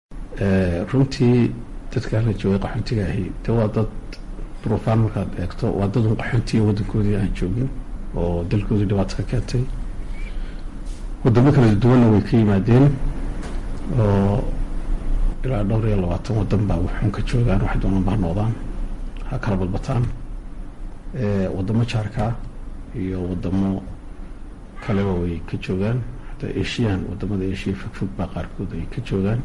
runtii dadka la joogay qaxootiga ahi de waa dad duruufaan markaad eegto waa dad un qaxoontiga waddankoodii aan joogin oo dalkoodii dhibaato ka keentay wadamo kala duwanna way ka yimaadeen oo ilaa dhowr iyo labaatan wadan baa waxuun ka joogaan waxay doonaan baa noqdaan ha kala badbataan wadamo jaarkaa iyo wadamo kaleba way ka joogaan hataa asian wadamada asia fogfog baa qaarkood ay ka joogaan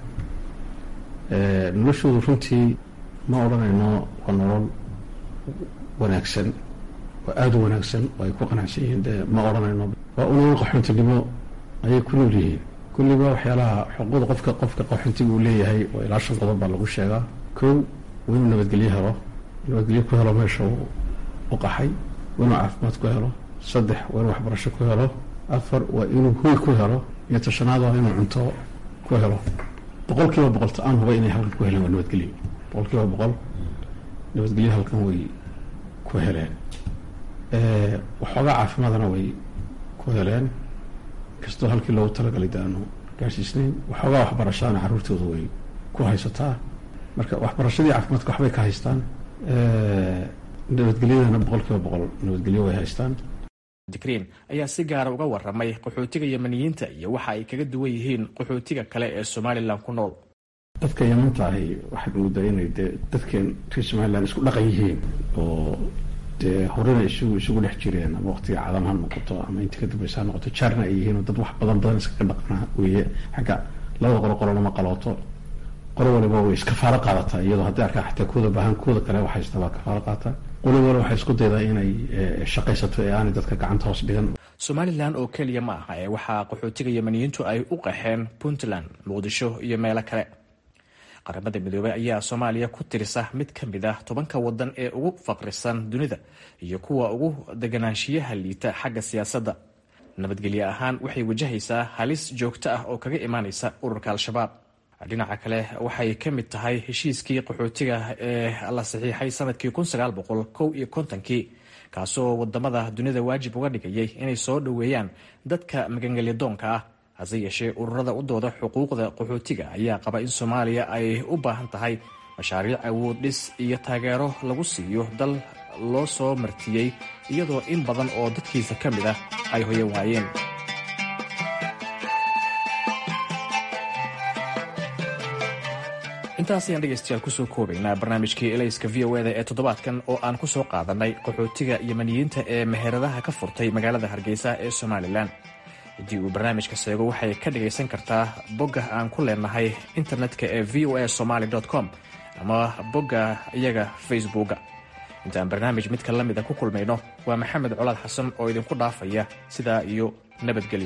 noloshoodu runtii ma odhanayno waa nolol wanaagsan waa aada u wanaagsan oo ay ku qanacsan yihiin de ma odhanayno waa unool qaxoontinimo ayay ku nool yihiin kulliba waxyaalaha xuquuqda qofka qofka qaxoontiga uu leeyahay oo ilaa shan qodob baa lagu sheegaa kow waa inuu nabadgelyo helo nabadgelyo ku helo meesha u qaxay waa inuu caafimaad ku helo saddex waa inuu waxbarasho ku helo afar waa inuu hoy ku helo iyo tashanaad waa inuu cunto ku helo boqol kiiba boqol ta-aan huba inay halkan ku heleen waa nabadgelyo boqol kiiba boqol nabadgelyo halkan way ku heleen waxoogaa caafimaadana way ku heleen kastoo halkii loogu talagalay de aanu gaarsiisnayn waxoogaa waxbarashadana carruurtooda way ku haysataa marka waxbarashadii caafimaadka waxbay ka haystaan nabadgelyadana boqol kiiba boqol nabadgelyo way haystaan dikriin ayaa si gaara uga waramay qaxootiga yamaniyiinta iyo waxa ay kaga duwan yihiin qaxootiga kale ee somalilan ku nool dadka yamanta ahi waxaad moodaa inay dee dadkeen reer somalilan isku dhaqan yihiin oo dee horena isugu isugu dhex jireen ama waqtiga cadan ha noqoto ama intii ka dambaysa ha noqoto jaarna ay yihiin oo dad wax badan badan iskaga dhaqana weeye xagga labada qolo qolonama qalooto qolo waliba way iskafaalo qaadataa iyadoo haddii arkaa xataa kuwada baahan kuwada kale wax haysta baa kafaalo qaata qolo waliba waxay isku daydaa inay shaqaysato ee aanay dadka gacanta hoos dhigan somalilan oo keliya ma aha ee waxaa qaxootiga yamaniyiintu ay u qaxeen puntland muqdisho iyo meelo kale qaramada midoobey ayaa soomaaliya ku tirisa mid ka mid ah tobanka wadan ee ugu faqrisan dunida iyo kuwa ugu deganaanshiyaha liita xagga siyaasadda nabadgelye ahaan waxay wajahaysaa halis joogto ah oo kaga imaanaysa ururka al-shabaab dhinaca kale waxay ka mid tahay heshiiskii qaxootiga ee la saxiixay sanadkii kow iyo kontonkii kaasoo wadamada dunida waajib uga dhigayay inay soo dhoweeyaan dadka magangelyadoonka ah hase yeeshee ururada u dooda xuquuqda qaxootiga ayaa qaba in soomaaliya ay u baahan tahay mashaariic awood dhis iyo taageero lagu siiyo dal loo soo martiyey iyadoo in badan oo dadkiisa ka mid ah ay hoyan waayeen intaas ayaan dhegaystayaal kusoo koobaynaa barnaamijkii elayska v o eda ee toddobaadkan oo aan ku soo qaadanay qaxootiga yemaniyiinta ee meheradaha ka furtay magaalada hargeysa ee somalilan haddii uu barnaamijka seego waxay ka dhagaysan kartaa bogga aan ku leenahay internetka ee v o a somaly com ama bogga iyaga facebooka intaan barnaamij midka la mida ku kulmayno waa maxamed colaad xasan oo idinku dhaafaya sidaa iyo nabadgelyo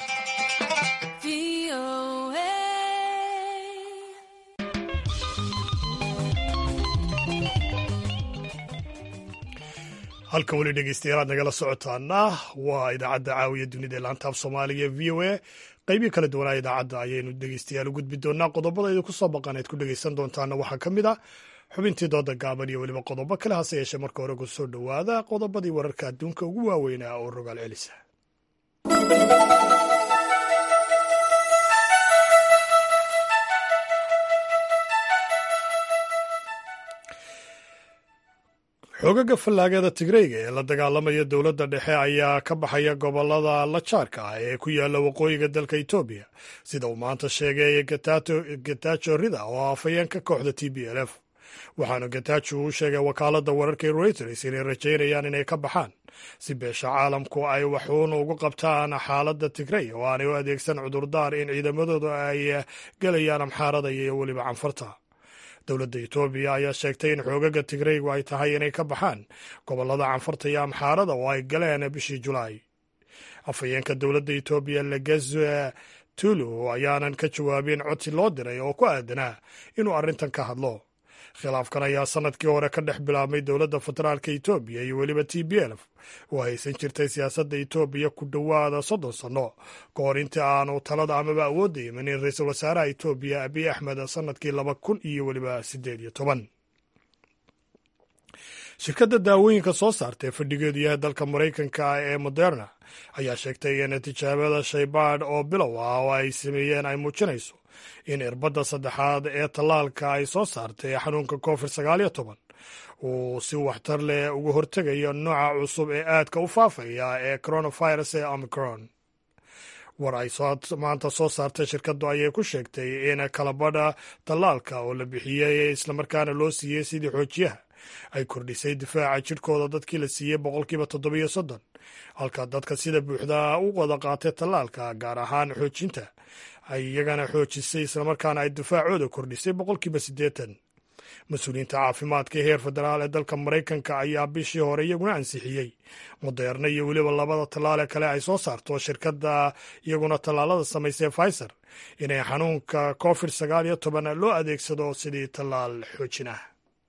halka weli dhegeystayaal aad nagala socotaana waa idaacadda caawiya dunida ee laantaaf soomaaliga v o a qeybii kala duwanaa idaacadda ayaynu dhegeystayaal u gudbi doonaa qodobada idinku soo baqan eed ku dhegeysan doontaana waxaa ka mid a xubintii dooda gaaban iyo weliba qodobo kale hase yeeshee marka hore ku soo dhowaada qodobadii wararka adduunka ugu waaweynaa oo rogaal celisa xoogaga fallaagada tigreyga ee la dagaalamaya dowladda dhexe ayaa ka baxaya gobolada lajaarka ah ee ku yaala waqooyiga dalka etoobiya sida uu maanta sheegay getajo rida oo afhayeenka kooxda t b l f waxaana getajo uu sheegay wakaaladda wararka reuters inay rajaynayaan inay ka baxaan si beesha caalamku ay waxuun ugu qabtaan xaaladda tigrey oo aanay u adeegsan cudurdaar in ciidamadooda ay gelayaan amxaarada iyo weliba canfarta dowladda etoobiya ayaa sheegtay in xoogaga tigreygu ay tahay inay ka baxaan gobolada canfarta iyo amxaarada oo ay galeen bishii julaay afhayeenka dowladda etoobiya legezo tulu ayaanan ka jawaabin codsi loo diray oo ku aadanaa inuu arrintan ka hadlo khilaafkan ayaa sanadkii hore ka dhex bilaabmay dowladda federaalka etoobiya iyo weliba t b lf oo haysan jirtay siyaasadda etoobiya ku dhowaada soddon sanno ka hor intii aanu talada amaba awoodda imanin ra-iisul wasaaraha etoobiya abiy axmed sanadkii laba kun iyo weliba siddeed iyo toban shirkadda daawooyinka soo saarta ee fadhigeedu yahay dalka maraykanka ee moderna ayaa sheegtay in tijaabada shaybaadh oo bilow ah oo ay sameeyeen ay muujinayso in irbadda saddexaad ee tallaalka ay soo saartay xanuunka covid sagaal iyo toban uu si waxtar leh uga hortegayo nooca cusub ee aadka u faafaya ee coronavirus ee omicron war ay maanta soo saartay shirkaddu ayay ku sheegtay in kalabadha tallaalka oo la bixiyey islamarkaana loo siiyey sidii xoojiyaha ay kordhisay difaaca jidhkooda dadkii la siiyey boqolkiiba toddobiyo soddon halka dadka sida buuxda u wada qaatay tallaalka gaar ahaan xoojinta ay iyagana xoojisay islamarkaana ay difaacooda kordhisay boqolkiiba siddeetan mas-uuliyiinta caafimaadka heer federaal ee dalka maraykanka ayaa bishii hore iyaguna ansixiyey moderna iyo weliba labada tallaale kale ay soo saarto shirkadda iyaguna tallaalada samaysay pfizer inay xanuunka covid sagaal iyo toban loo adeegsado sidii tallaal xoojin ah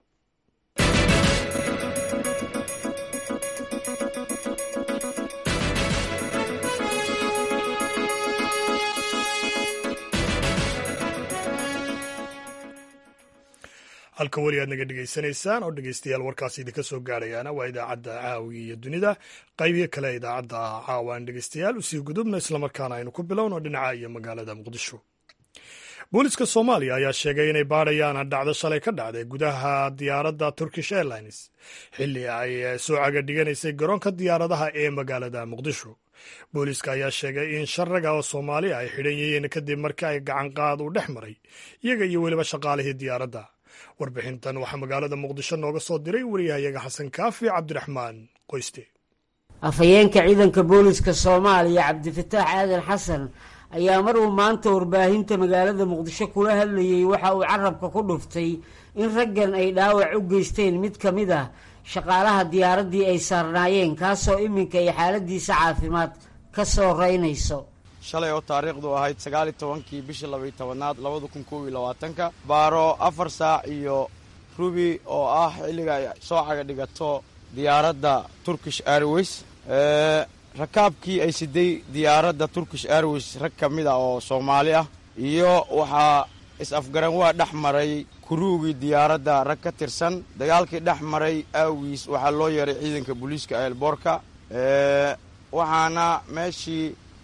halka weli aad naga dhegaysanaysaan oo dhegeystayaal warkaasi idinka soo gaarayaana waa idaacadda caawiga iyo dunida qaybiyo kale idaacadda caawaan dhegeystayaal usii gudubna islamarkaana aynu ku bilowno dhinaca iyo magaalada muqdisho booliska soomaaliya ayaa sheegay inay baadhayaan dhacdo shalay ka dhacday gudaha diyaaradda turkish airlines xilli ay soo caga dhiganaysay garoonka diyaaradaha ee magaalada muqdisho booliska ayaa sheegay in shan raga oo soomaaliya ay xidhan yihiin kadib markii ay gacanqaad u dhex maray iyaga iyo weliba shaqaalihii diyaaradda warbixintan waxaa magaalada muqdisho nooga soo diray wariyahayaga xasan kaafi cabdiraxmaan qoyste afhayeenka ciidanka booliska soomaaliya cabdifataax aadan xasan ayaa mar uu maanta warbaahinta magaalada muqdisho kula hadlayey waxa uu carabka ku dhuftay in raggan ay dhaawac u geysteen mid ka mid ah shaqaalaha diyaaraddii ay saarnaayeen kaasoo iminka ay xaaladiisa caafimaad ka soo reynayso shalay oo taariikhdu ahayd sagaal iyo tobankii bishii labaiyo tobanaad labada kun kob iyo labaatanka baaro afar saac iyo rubi oo ah xilliga ay soo caga dhigato diyaaradda turkish airways rakaabkii ay siday diyaaradda turkish airways rag ka mid ah oo soomaali ah iyo waxaa is-afgaran waa dhex maray kuruugii diyaaradda rag ka tirsan dagaalkii dhex maray aawiis waxaa loo yeeray ciidanka booliiska eelboorka waxaana meeshii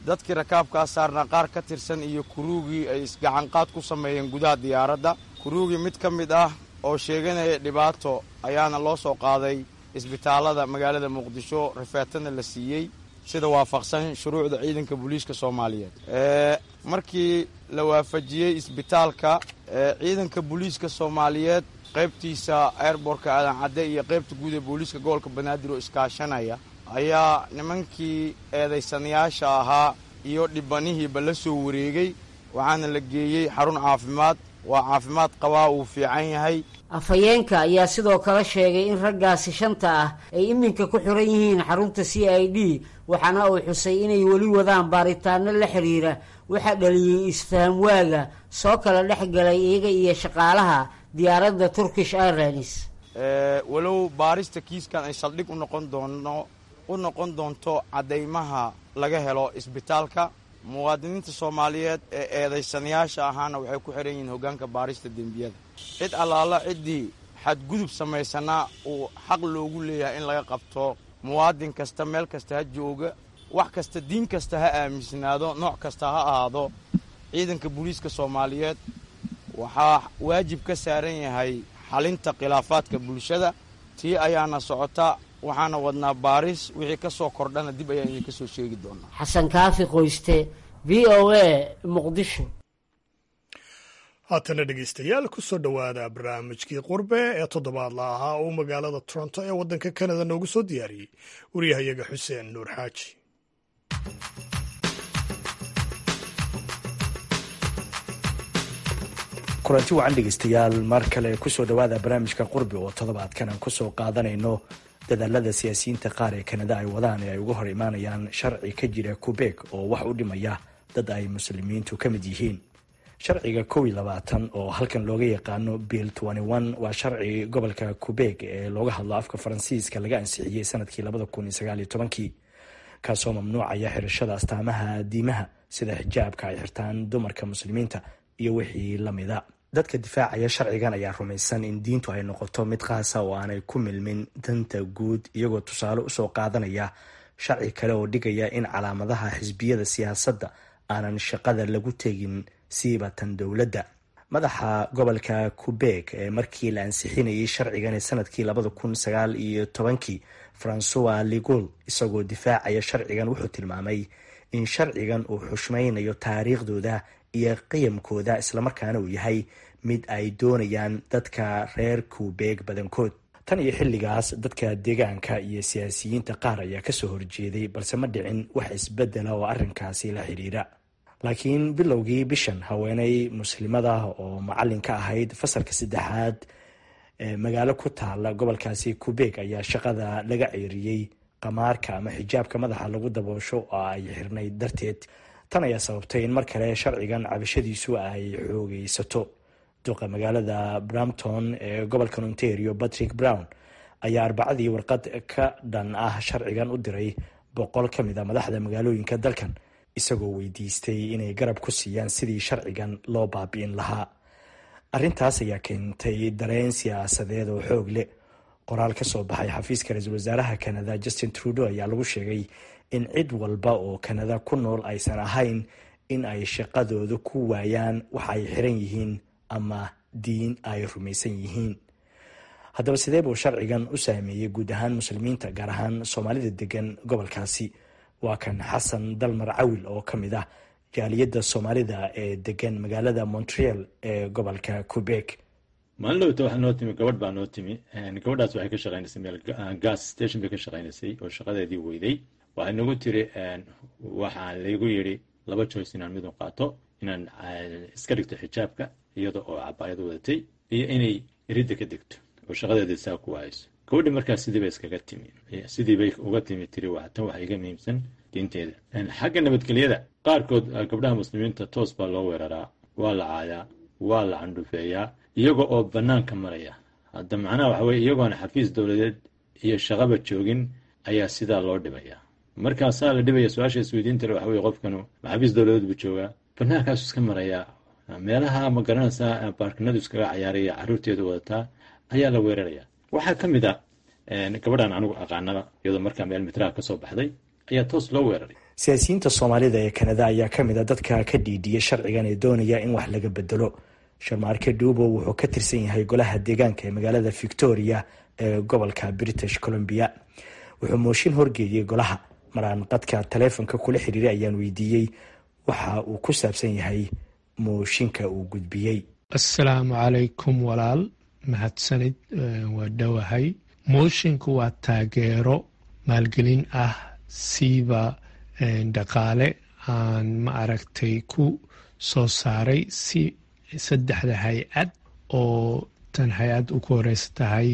dadkii rakaabkaa saarnaa qaar ka tirsan iyo kuruugii ay isgacanqaad ku sameeyeen gudaha diyaaradda kuruugii mid ka mid ah oo sheeganaya dhibaato ayaana loo soo qaaday isbitaallada magaalada muqdisho rifeetana la siiyey sida waafaqsan shuruucda ciidanka booliiska soomaaliyeed markii la waafajiyey isbitaalka ciidanka booliiska soomaaliyeed qaybtiisa airbortka aadan cadde iyo qaybta guud ee booliiska gobolka banaadir oo iskaashanaya ayaa nimankii eedaysanayaasha ahaa iyo dhibanihiiba la soo wareegay waxaana la geeyey xarun caafimaad waa caafimaad qabaa uu fiican yahay afhayeenka ayaa sidoo kale sheegay in raggaasi shanta ah ay iminka ku xiran yihiin xarunta c i d waxaana uu xusay inay weli wadaan baaritaano la xiriira waxaa dhaliyey isfaham waaga soo kala dhex galay iyaga iyo shaqaalaha diyaaradda turkish airlines walow baarista kiiskan ay saldhig u noqon doono u noqon doonto caddaymaha laga helo isbitaalka muwaadiniinta soomaaliyeed ee eedaysanayaasha ahaana waxay ku xiran yihiin hoggaanka baarista dembiyada cid allaala ciddii xadgudub samaysanaa uu xaq loogu leeyahay in laga qabto muwaadin kasta meel kasta ha jooga wax kasta diin kasta ha aaminsanaado nooc kasta ha ahaado ciidanka booliiska soomaaliyeed waxaa waajib ka saaran yahay xalinta khilaafaadka bulshada tii ayaana socota waxaana wadnaa baaris wixii ka soo kordhana dib ayaan idinka soo sheegi doonaa xasan kaafi qoyste v o a muqdisho haatana dhegeystayaal kusoo dhowaada barnaamijkii qurbe ee toddobaadla ahaa uu magaalada toronto ee waddanka kanada noogu soo diyaariyey waryahayaga xuseen nuur xaaji kulanti wacan dhegeystayaal mar kale kusoo dhowaada barnaamijka qurbi oo toddobaadkan aan kusoo qaadanayno dadaalada siyaasiyiinta qaar ee kanada ay wadaan ee ay uga hor imaanayaan sharci ka jira kubeg oo wax u dhimaya dad ay muslimiintu ka mid yihiin sharciga kow iyo labaatan oo halkan looga yaqaano bill waa sharci gobolka kubeg ee looga hadlo afka faransiiska laga ansixiyey sanadkii labada kun iyo sagaal iyo tobankii kaasoo mamnuucaya xirashada astaamaha diimaha sida xijaabka ay xirtaan dumarka muslimiinta iyo wixii lamida dadka difaacaya sharcigan ayaa rumaysan in diintu ay noqoto mid qaasa oo aanay ku milmin danta guud iyagoo tusaale usoo qaadanaya sharci kale oo dhigaya in calaamadaha xisbiyada siyaasadda aanan shaqada lagu tegin siibatan dowladda madaxa gobolka kubeg ee markii la ansixinayay sharcigan ee sanadkii labada kun sagaal iyo tobankii francois ligol isagoo difaacaya sharcigan wuxuu tilmaamay in sharcigan uu xushmaynayo taariikhdooda iyo qiyamkooda islamarkaana uu yahay mid ay doonayaan dadka reer kubeeg badankood tan iyo xilligaas dadka deegaanka iyo siyaasiyiinta qaar ayaa kasoo horjeeday balse ma dhicin wax isbedela oo arrinkaasi la xidhiira laakiin bilowgii bishan haweeney muslimada oo macalin ka ahayd fasalka saddexaad ee magaalo ku taala gobolkaasi kubeeg ayaa shaqada laga ceeriyey qamaarka ama xijaabka madaxa lagu daboosho oo ay xirnayd darteed tan ayaa sababtay in mar kale sharcigan cabashadiisu ay xoogeysato duqa magaalada brampton ee gobolka ontario patrick brown ayaa arbacadii warqad ka dhan ah sharcigan u diray boqol ka mid a madaxda magaalooyinka dalkan isagoo weydiistay inay garab ku siiyaan sidii sharcigan loo baabi'in lahaa arrintaas ayaa keentay dareen siyaasadeed oo xoog leh qoraal ka soo baxay xafiiska ra-iisul wasaaraha kanada justin trudeau ayaa lagu sheegay in cid walba oo kanada ku nool aysan ahayn in ay shaqadooda ku waayaan waxa ay xiran yihiin ama diin ay rumaysan yihiin haddaba sidee buu sharcigan u saameeyey guud ahaan muslimiinta gaar ahaan soomaalida degan gobolkaasi waa kan xasan dalmar cawil oo ka mid ah jaaliyadda soomaalida ee degan magaalada montreal ee gobolka quebec maalin dhowta waxaa noo timi gabadh baa noo timi gabadhaas waxay ka shaqaynaysay meel gas station bay ka shaqaynaysay oo shaqadeedii weyday waxay nagu tiri waxaa laygu yidhi laba joyce inaan midun qaato inaan iska dhigto xijaabka iyada oo cabaayad wadatay iyo inay iridda ka degto oo shaqadeedii saa ku waayso gabadhi markaas sidii bay iskaga timi sidii bay uga timi tiri tan waxa iga muhiimsan diinteeda xagga nabadgelyada qaarkood gabdhaha muslimiinta toos baa loo weeraraa waa la caayaa waa la candhufeeyaa iyaga oo banaanka maraya hadda macnaha waxa weye iyagoona xafiis dowladeed iyo shaqaba joogin ayaa sidaa loo dhibaya markaasaa la dhibaya su-aasha isweydiintale waxa weye qofkanu xafiis dowladeed buu joogaa banaankaasu iska marayaa meelaha ma garanaysaa baarkinadu iskaga cayaaraya caruurteedu wadataa ayaa la weeraraya waxaa ka mid a gabadhan anigu aqaanaba iyadoo markaa meel mitraha kasoo baxday ayaa toos loo weeraray siyaasiyiinta soomaalida ee kanada ayaa ka mid a dadka ka dhiidhiya sharcigan ee doonaya in wax laga bedelo sharmaarke dhuubo wuxuu ka tirsan yahay golaha deegaanka ee magaalada victoria ee gobolka british columbia wuxuu mooshin horgeeyey golaha maraan qadka taleefonka kula xiriiray ayaan weydiiyey waxa uu ku saabsan yahay mooshinka uu gudbiyey assalaamu calaykum walaal mahadsanid waa dhowahay moshinku waa taageero maalgelin ah siiba dhaqaale aan ma aragtay ku soo saaray si saddexda hay-ad oo tan hay-ad ugu horeysa tahay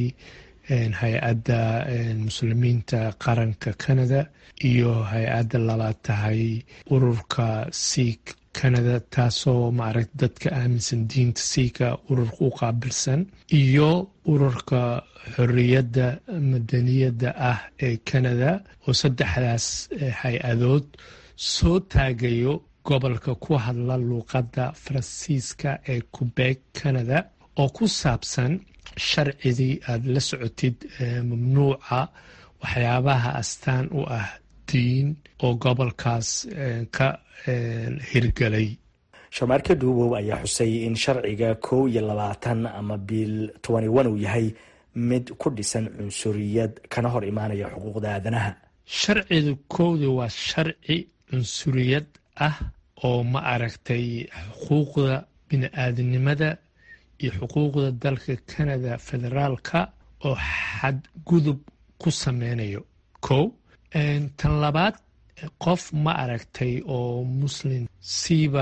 hay-adda muslimiinta qaranka canada iyo hay-adda labaad tahay ururka siik canada taasoo maaragta dadka aaminsan diinta siika ururka u qaabilsan iyo ururka xoriyadda madaniyadda ah ee canada oo saddexdaas hay-adood soo taagayo gobolka ku hadla luuqadda faransiiska ee qubeeg canada oo ku saabsan sharcidii aada la socotid mamnuuca waxyaabaha astaan u ah diin oo gobolkaas ka hirgelay sharmaarke dhuubow ayaa xusay in sharciga kow iyo labaatan ama biil tobani one uu yahay mid ku dhisan cunsuriyad kana hor imaanaya xuquuqda aadanaha sharcidu kowda waa sharci cunsuriyad ah oo ma aragtay xuquuqda bini-aadamnimada iyo xuquuqda dalka canada federaalka oo xadgudub ku sameynayo kow tan labaad qof ma aragtay oo muslim siiba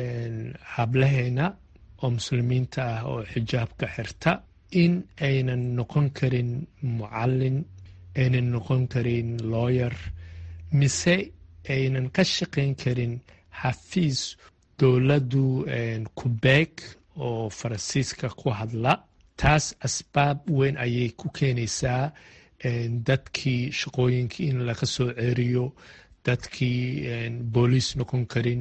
hablaheena oo muslimiinta ah oo xijaabka xirta in aynan noqon karin mucallin aynan noqon karin looyer mise aynan ka shaqayn karin xafiis dowladdu kubeeg oo faransiiska ku hadla taas asbaab weyn ayay ku keenaysaa dadkii shaqooyinkii in laga soo ceeriyo dadkii booliis noqon karin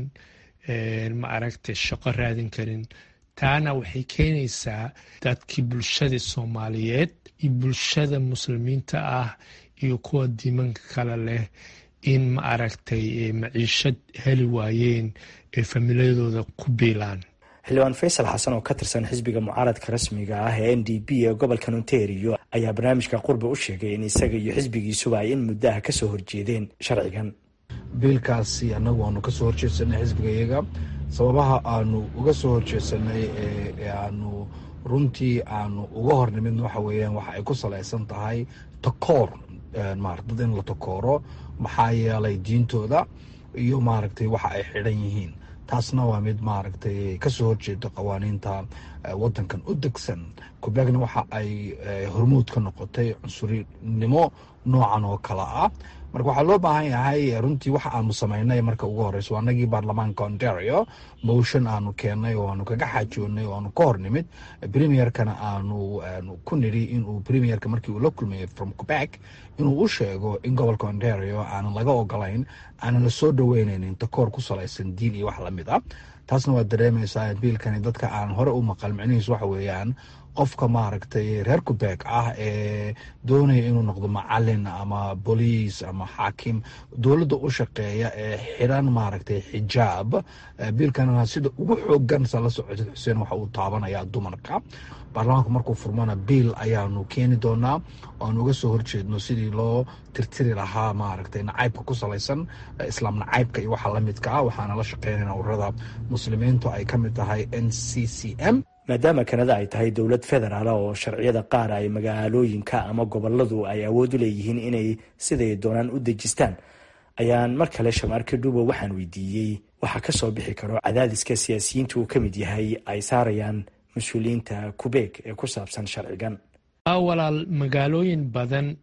ma aragtay shaqo raadin karin taana waxay keenaysaa dadkii bulshada soomaaliyeed iyo bulshada muslimiinta ah iyo kuwa diimanka kale leh in ma aragtay maciishad heli waayeen ee famiiladooda ku biilaan xildhibaan faysal xasan oo ka tirsan xisbiga mucaaradka rasmiga ah ee n d p ee gobolka ontario ayaa barnaamijka qurba u sheegay in isaga iyo xisbigiisuba ay in muddaha kasoo horjeedeen sharcigan biilkaasi annagu aanu kasoo horjeedsanay xisbigayaga sababaha aanu uga soo horjeedsanay ee aanu runtii aanu uga hornimid waxa weeyaan waxa ay ku salaysan tahay takoor maarata in la takooro maxaa yeelay diintooda iyo maaragtay waxa ay xidhan yihiin taasna waa mid maaragtay kasoo horjeeda qawaaniinta wadankan u degsan kubeegna waxa ay hormuud ka noqotay cunsurinimo noocan oo kale ah marka waxaa loo baahan yahay runtii waxa aanu samaynay marka ugu horeyso anagii baarlamaanka ontario motion aanu keennay oo aanu kaga xaajoonay oo aanu ka hor nimid premierkana aanu ku nidhi inuu premierka markii uu la kulmayay from quebec inuu u sheego in gobolka ontario aanan laga ogolayn aanan la soo dhaweyneynin takoor ku salaysan diin iyo wax lamid a taasna waad dareemaysaa biilkani dadka aan hore u maqal micnihiis waxa weeyaan qofka maaragtay reer kubeeg ah ee doonaya inuu noqdo macalin ama boliis ama xaakim dowladda u shaqeeya ee xiran maaragtay xijaab biilkanna sida ugu xoogan sa la socotid xuseen waxa uu taabanayaa dumarka baarlamaanku markuu furmana biil ayaanu keeni doonaa oaan uga soo horjeedno sidii loo tirtiri lahaa maaragtay nacaybka ku salaysan islaam nacaybka iyo waxa lamidka ah waxaana la shaqeynayna ururada muslimiintu ay ka mid tahay n c c m maadaama kanada ay tahay dowlad federaal oo sharciyada qaar ay magaalooyinka ama goboladu ay awood u leeyihiin inay siday doonaan u dejistaan ayaan mar kale shamaarka dhuubo waxaan weydiiyey waxaa ka soo bixi karo cadaadiska siyaasiyiinta uu ka mid yahay ay saarayaan mas-uuliyiinta kubeeg ee ku saabsan sharcigan walaal magaalooyin badan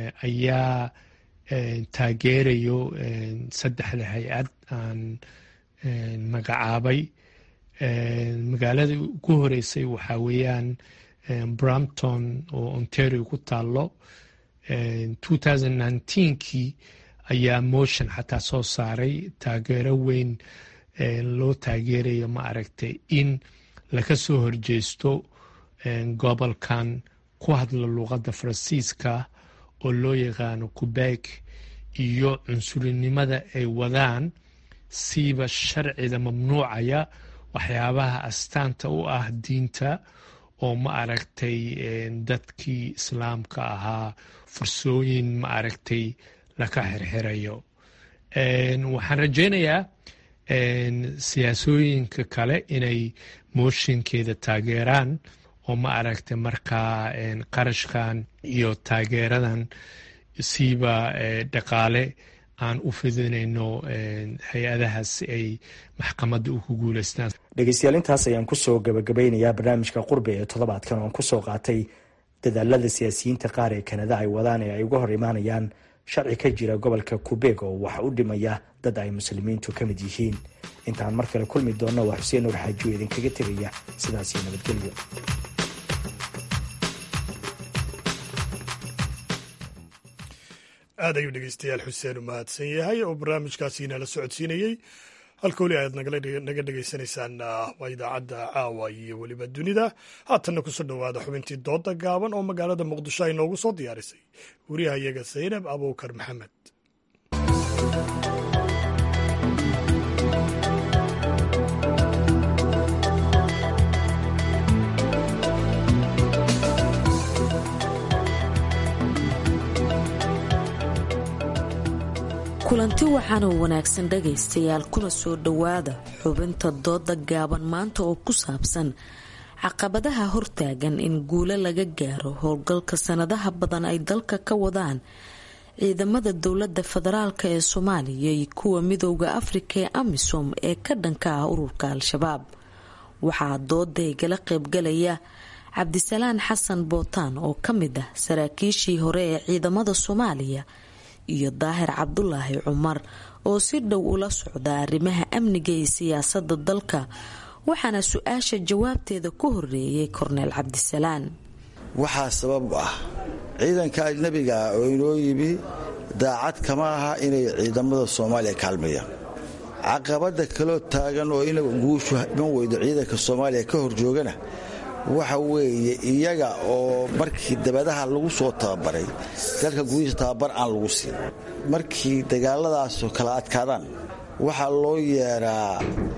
ayaa taageerayo saddexda hay-ad aan magacaabay magaalada ugu horeysay waxaa weeyaan brampton oo ontario ku taalo kii ayaa motion xataa soo saaray taageero weyn loo taageerayo ma aragtay in laga soo horjeesto gobolkan ku hadla luuqadda faransiiska oo loo yaqaano quebec iyo cunsurinimada ay wadaan siiba sharciga mamnuucaya waxyaabaha astaanta u ah diinta oo ma aragtay dadkii islaamka ahaa fursooyin ma aragtay laka xirxirayo waxaan rajaynayaa siyaasooyinka kale inay mooshinkeeda taageeraan oo ma aragtay markaa qarashkan iyo taageeradan siiba dhaqaale aan u fidinayno hay-adahaas si ay maxkamadda u ku guuleystaan dhegeystayaal intaas ayaan kusoo gabagabeynayaa barnaamijka qurbi ee toddobaadkan oon kusoo qaatay dadaalada siyaasiyiinta qaar ee kanada ay wadaan ee ay uga hor imaanayaan sharci ka jira gobolka kubeeg oo wax u dhimaya dad ay muslimiintu ka mid yihiin intaan mar kale kulmi doonna waa xuseen nuur xaajiyo idinkaga tegaya sidaasiyo nabadgelyo aad ayuu dhegeystayaal xuseen u mahadsan yahay oo barnaamijkaasi nala socodsiinayey halka weli aad naga dhegeysanaysaan waa idaacadda caawa iyo weliba dunida haatanna kusoo dhowaada xubintii dooda gaaban oo magaalada muqdisho ay noogu soo diyaarisay wariyahayaga saynab abuukar maxamed kulanti waxaana wanaagsan dhagaystayaal kuna soo dhowaada xubinta dooda gaaban maanta oo ku saabsan caqabadaha hortaagan in guulo laga gaaro howlgalka sanadaha badan ay dalka ka wadaan ciidamada dowlada federaalk ee soomaaliya iyo kuwa midooda afrika ee amisom ee ka dhanka ah ururka al-shabaab waxaa dooda igala qaybgalaya cabdisalaan xasan bootaan oo ka mid ah saraakiishii hore ee ciidamada soomaaliya iyo daahir cabdulaahi cumar oo si dhow ula socda arrimaha amniga iyo siyaasada dalka waxaana su-aasha jawaabteeda ku horeeyay korneel cabdisalaan waxaa sabab u ah ciidanka ajnabiga ah oo inoo yimi daacad kama aha inay ciidamada soomaaliya kaalmayaan caqabada kaloo taagan oo ina guushu iman weydo ciidanka soomaaliya ka horjoogana waxa weeye iyaga oo markii dabadaha lagu soo tababaray dalka gudihiisa tababar aan lagu siin markii dagaaladaasoo kala adkaadaan waxaa loo yeeraa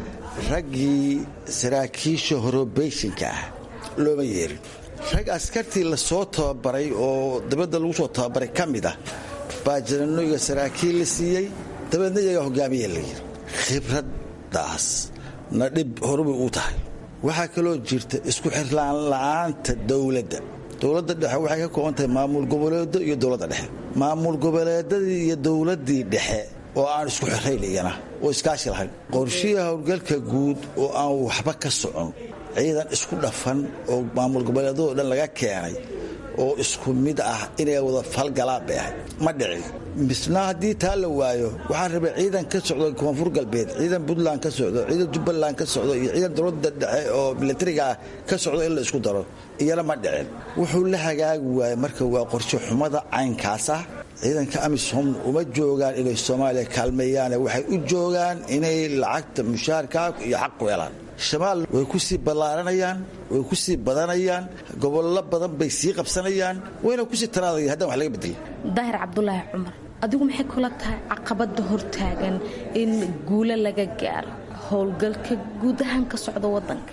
raggii saraakiisha horobeyshinka ah looma yeerin rag askartii lasoo tababaray oo dabadda lagu soo tababaray ka mid ah baa jananoyga saraakiil la siiyey dabeedna iyagaa hogaamiya la yiri khibraddaas na dhib horubay u tahay waxaa kaloo jirta isku xirlaan la'aanta dowladda dowladda dhexe waxay ka kooban tahay maamul goboleedo iyo dowladda dhexe maamul goboleedadii iyo dowladdii dhexe oo aan isku xirayn iyana oo iskaashi lahayn qorshihi howlgalka guud oo aan waxba ka socon ciidan isku dhafan oo maamul goboleedadoo dhan laga keenay oo isku mid ah inay wada falgalaan bay ahayd ma dhicin misna haddii taa la waayo waxaa rabay ciidan ka socdo koonfur galbeed ciidan puntland ka socdo ciidan jubbaland ka socdo iyo ciidan dowladda dhexe oo milatariga ah ka socdo in la isku daro iyana ma dhicin wuxuu la hagaagi waayey marka waa qorshe xumada caynkaas ah ciidanka amisom uma joogaan inay soomaaliya kaalmeeyaane waxay u joogaan inay lacagta mushaharka iyo xaq ku helaan shabaal way ku sii ballaaranayaan way ku sii badanayaan gobollo badan bay sii qabsanayaan wayna kusii taraadaya haddaan wax laga bedelin daahir cabdulaahi cumar adigu maxay kula tahay caqabada hortaagan in guulo laga gaaro howlgalka guud ahaan ka socda wadanka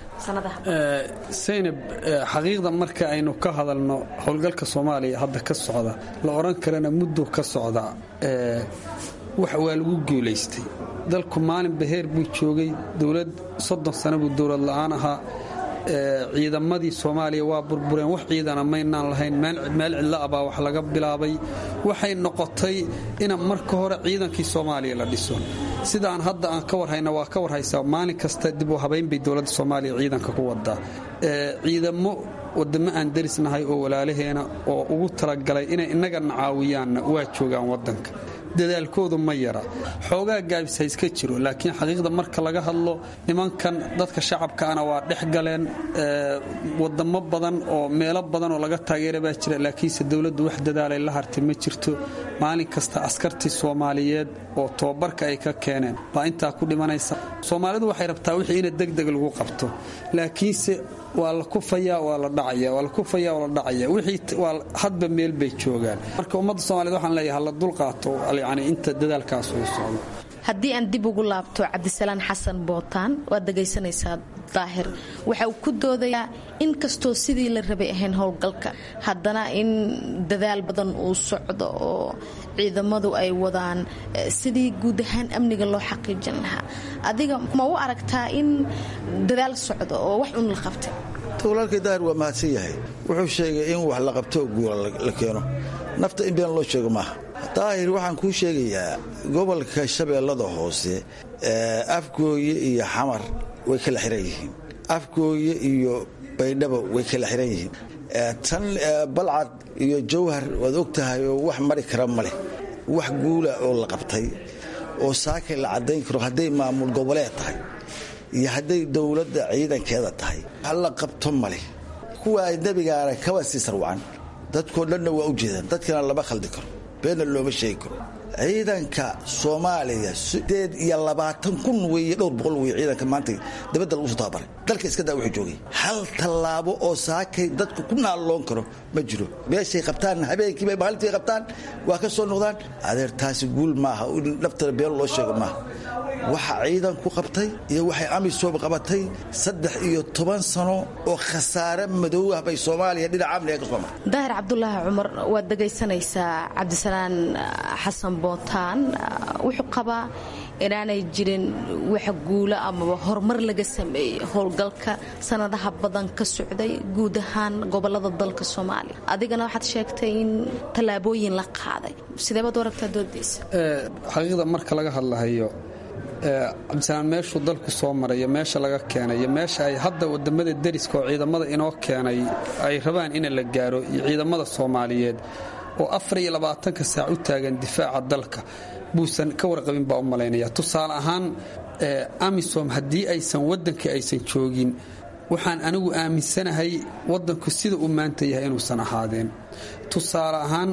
saynab xaqiiqda marka aynu ka hadalno howlgalka soomaaliya hadda ka socda la odhan karana muddo ka socda wax waa lagu guulaystay dalku maalin baheer buu joogay dowlad soddon sano buu dowlad la'aan ahaa ciidamadii soomaaliya waa burbureen wax ciidana maynaan lahayn meel cidlo ah baa wax laga bilaabay waxay noqotay in marka hore ciidankii soomaaliya la dhiso sidaan hadda aan ka warhayna waa ka warhaysaa maalin kasta dib u habayn bay dowladda soomaaliya ciidanka ku wadaa ciidamo wadamo aan darisnahay oo walaalaheena oo ugu talagalay inay innagana caawiyaanna waa joogaan wadanka dadaalkoodu ma yara xoogaa gaabis ha iska jiro laakiin xaqiiqda marka laga hadlo nimankan dadka shacabkaana waa dhex galeen wadamo badan oo meelo badan oo laga taageera baa jira laakiinse dowladdu wax dadaalay la hartay ma jirto maalin kasta askartii soomaaliyeed oo tobabarka ay ka keeneen baa intaa ku dhimanaysa soomaalidu waxay rabtaa wixii ina degdeg lagu qabto laakiinse waa la kufayaa waa la dhacaya waa la kufayaa waa la dhacaya wixii waa hadba meel bay joogaan marka ummadda soomaaliyed waxaan leeyahay hala dulqaato yani inta dadaalkaas uu socdo haddii aan dib ugu laabto cabdisalaan xasan bootaan waad dhegaysanaysaa daahir waxa uu ku doodayaa in kastoo sidii la rabay ahayn howlgalka haddana in dadaal badan uu socdo oo ciidamadu ay wadaan sidii guud ahaan amniga loo xaqiijin lahaa adiga ma u aragtaa in dadaal socdo oo wax un la qabtay walaalkay daahir waa mahadsan yahay wuxuu sheegay in wax la qabto guula la keeno nafta in been loo sheego maaha daahir waxaan kuu sheegayaa gobolka shabeellada hoose afgooye iyo xamar way kala xiran yihiin afgooye iyo baydhabo way kala xiran yihiin tan balcad iyo jawhar waad og tahay oo wax mari kara ma leh wax guula oo la qabtay oo saakay la caddayn karo hadday maamul goboleed tahay iyo hadday dowladda ciidankeeda tahay wax la qabto ma leh kuwa ajnabigaana kaba sii sarwacan dadkoo dhanna waa u jeedaan dadkana lama khaldi karo beenna looma sheegi karo ciidanka soomaaliya sideed iyo labaatan kun weeye dhowr boqol weye ciidanka maanta dabadda lagu soo tababaray dalka iska daa wuxuu joogay hal tallaabo oo saakay dadku ku naalloon karo ma jiro meeshay qabtaan habeenkiibay maalintii qabtaan waa ka soo noqdaan adeer taasi guul maaha in naftana been loo sheego maaha waxa ciidanku qabtay iyo waxay amisom qabatay saddex iyo toban sano oo khasaare madow ah bay soomaaliya dhinaca amniga ka soo martay daahir cabdulaahi cumar waad dhegaysanaysaa cabdisalaan xasan bootaan wuxuu qabaa inaanay jirin wax guulo amaba horumar laga sameeyey howlgalka sanadaha badan ka socday guud ahaan gobolada dalka soomaaliya adigana waxaad sheegtay in tallaabooyin la qaaday sideebaad u aragtaa doodiisa xaqiiqda marka laga hadlahayo cabdisalaan meeshuu dalku soo marayo meesha laga keenay iyo meesha ay hadda wadamada deriska oo ciidamada inoo keenay ay rabaan in la gaaro iyo ciidamada soomaaliyeed oo afar iyo labaatanka saac u taagan difaaca dalka buusan ka warqabin baa u malaynaya tusaale ahaan amisom haddii aysan waddankii aysan joogin waxaan anigu aaminsanahay waddanku sida uu maanta yahay inuusan ahaadeen tusaale ahaan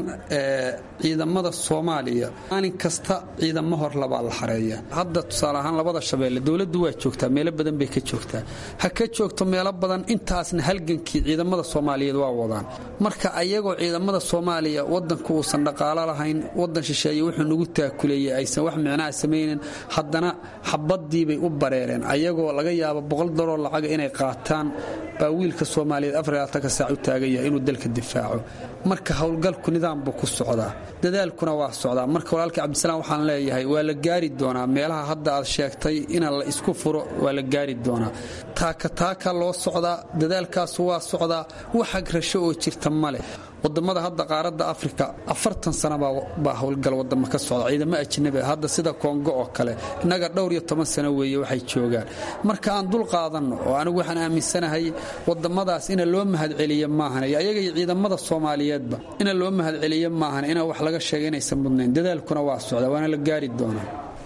ciidamada soomaaliya maalin kasta ciidamo hor labaa la xareeya hadda tusaale ahaan labada shabeelle dowladdu waa joogtaa meelo badan bay ka joogtaa ha ka joogto meelo badan intaasna halgankii ciidamada soomaaliyeed waa wadaan marka ayagoo ciidamada soomaaliya wadanku uusan dhaqaalo lahayn wadan shisheeye wuxuu nagu taakuleeyey aysan wax micnaha samaynin haddana xabadiibay u bareereen ayagoo laga yaabo boqol daroo lacaga inay qaataan baa wiilka soomaaliyeed afarlaatanka saac u taagan yahay inuu dalka difaaco marka howlgalku nidaam buu ku socdaa dadaalkuna waa socdaa marka walaalkii cabdisalaam waxaan leeyahay waa la gaari doonaa meelaha hadda aad sheegtay ina la isku furo waa la gaari doonaa taaka taaka loo socdaa dadaalkaasu waa socdaa wax agrasho oo jirta ma leh wadamada hadda qaaradda afrika afartan sana baa howlgal wadamo ka socda ciidamo ajnabi hadda sida kongo oo kale innaga dhowr iyo toban sano weeye waxay joogaan marka aan dul qaadanno oo anigu waxaan aaminsanahay wadamadaas ina loo mahadceliyo maahan iyo ayaga iyo ciidamada soomaaliyeedba ina loo mahadceliyo maahan ina wax laga sheega inaysan mudnayn dadaalkuna waa socda waana la gaari doonaa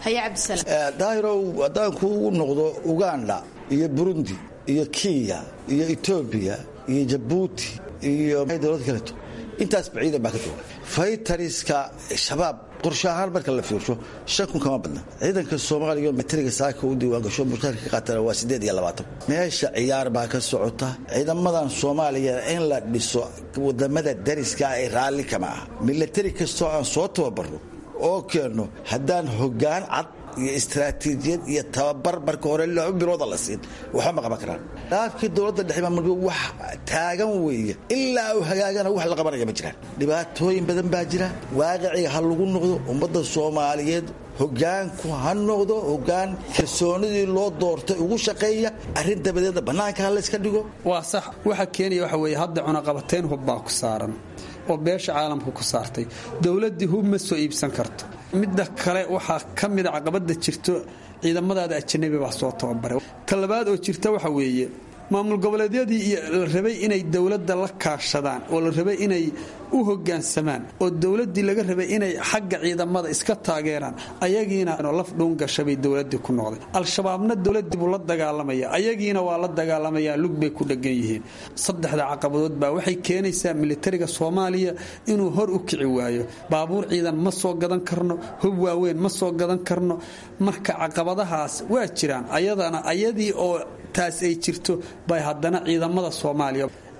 daahirow haddaan kuugu noqdo uganda iyo burundi iyo kenya iyo etoobiya iyo jabuuti iyo dowlad kaleeto intaasba ciidan baa ka jooga faytariska shabaab qorshe ahaan marka la fiirsho shan kun kama badna ciidanka soomaaliya matariga saaka u diiwaangasho mushaarka ka qaatana waa siddeed iyo labaatan meesha ciyaar baa ka socota ciidamadan soomaaliya in la dhiso wadamada dariska ay raalli kama aha milatari kastoo aan soo tababarno oo keenno haddaan hoggaan cad iyo istaraatiijiyad iyo tababar marka hore laba bilooda la siin waxba ma qaban karaan dhaafkii dowladda dhexe maamulka wax taagan weeye ilaa uu hagaagana wax la qabanaya ma jiraan dhibaatooyin badan baa jira waaqiciga ha lagu noqdo ummadda soomaaliyeed hogaanku ha noqdo hogaan kalsoonidii loo doortay ugu shaqeeya arrin dabadeedna bannaanka ha layska dhigo waa sax waxa keenaya waxa weeye hadda cunaqabateyn hub baa ku saaran oo beesha caalamka ku saartay dowladdii hub ma soo iibsan karto midda kale waxaa ka mida caqabada jirto ciidamadaada ajanabi baa soo tababaray ta labaad oo jirta waxa weeye maamul goboleedyadii la rabay inay dowladda la kaashadaan oo la rabay inay u hogaansamaan oo dowladdii laga rabay inay xagga ciidamada iska taageeraan ayagiina laf dhuun gashabay dowladdii ku noqday al-shabaabna dowladdii buu la dagaalamaya ayagiina waa la dagaalamayaa lug bay ku dhegan yihiin saddexda caqabadood baa waxay keenaysaa militariga soomaaliya inuu hor u kici waayo baabuur ciidan ma soo gadan karno hub waaweyn ma soo gadan karno marka caqabadahaas waa jiraan ayadana ayadii oo taas ay jirto bay haddana ciidamada soomaaliya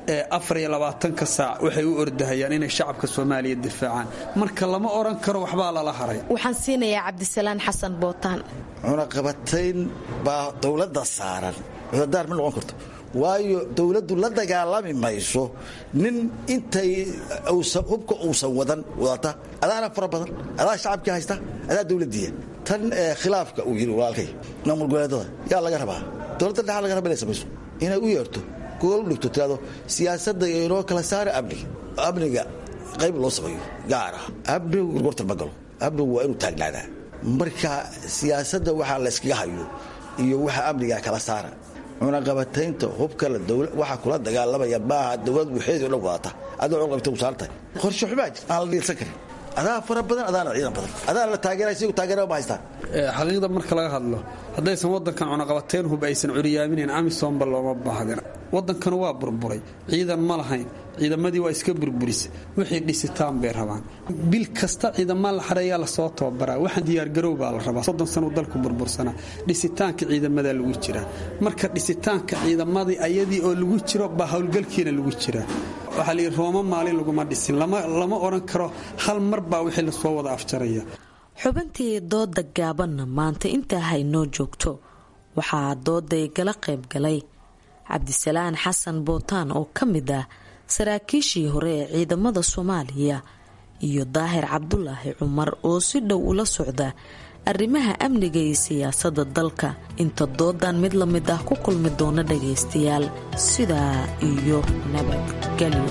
afar iyo labaatanka saac waxay u ordahayaan inay shacabka soomaaliya difaacaan marka lama odhan karo waxbaa lala haray waxaan siinayaa cabdisalaan xasan bootaan cunaqabatayn baa dowladda saaran cudadaar ma noqon karto waayo dowladdu la dagaalami mayso nin intay hubka uusan wadan wadata adaana fara badan adaa shacabkii haysta adaa dowladdiiya tan khilaafka uu yidhi walaalkay maamul goboleedada yaa laga rabaa dowladda dhexa laga raba inay samayso inay u yeerto gool u dhigto tirado siyaasadda inoo kala saara amniga amniga qayb loo sameeyo gaar ah amnigu gorgortan ma galo amnigu waa inuu taagnaadaa marka siyaasadda waxaa la yskaga hayo iyo waxa amniga kala saara cunaqabataynta hubka waxaa kula dagaalamaya maaha dowlad waxeedii o dhan wadata adoo cunaqabata u saaran tahay qorshe xumaa jir aan la dhiilsan karin adaa fara badan adaana ciidan badan adaana la taageeraya sigu taageera ma haystaan xaqiiqda marka laga hadlo haddaysan wadankan cunaqabateyn hub aysan curyaaminayn amisomba looma baahdin wadankanu waa burburay ciidan ma lahayn ciidamadii waa iska burburisa wixii dhisitaan bay rabaan bil kasta ciidamaa la xareeyaa lasoo tababaraa waxaan diyaargarow baa la rabaa soddon sano dalku burbursanaa dhisitaanka ciidamadaa lagu jiraa marka dhisitaanka ciidamadii ayadii oo lagu jiro baa howlgalkiina lagu jiraa waxaa layidhi rooma maalin laguma dhisin lama odhan karo hal mar baa wixii lasoo wada afjaraya xubintii dooda gaabanna maanta intaa haynoo joogto waxaa dooday gala qayb galay cabdisalaan xasan bootaan oo ka mid ah saraakiishii hore ee ciidamada soomaaliya iyo daahir cabdulaahi cumar oo si dhow ula socda arrimaha amniga iyo siyaasadda dalka inta doodan mid la mid ah ku kulmi doona dhagaystayaal sidaa iyo nabadgelyo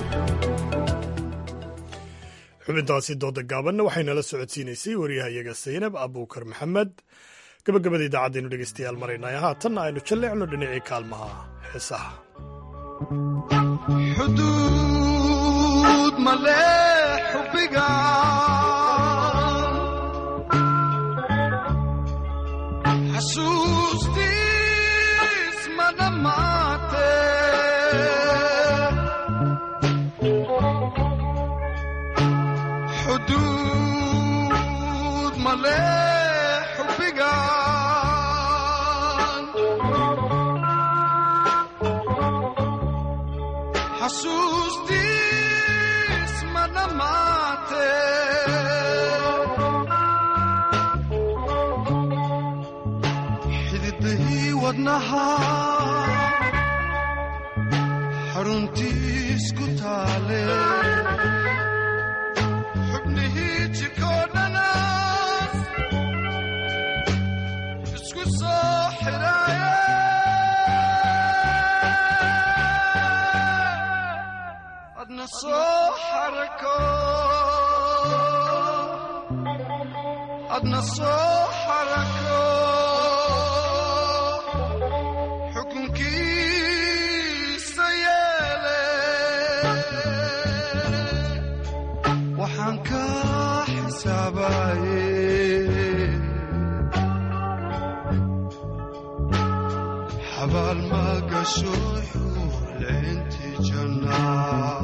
xubintaasi dooda gaabanna waxaynala socodsiinaysay waryahayaga saynab abuukar maxamed gabagabada idaacaddeenu dhegaystayaal maraynaya haatanna aynu jalleecno dhinacii kaalmaha heesaha xuduud male xubbiga xasuustiis ma dhammaate xuduud male xubbiga xasuustiis ma dhammaate xididahii wadnaha xaruntiis ku taale xubnihii jikoo dhanaas isku soo xidhaaye adna soo xarako adna soo xarako xukunkiisa yeele waxaan ka xisaabaye xabaal ma gasho xuurleynti jannaa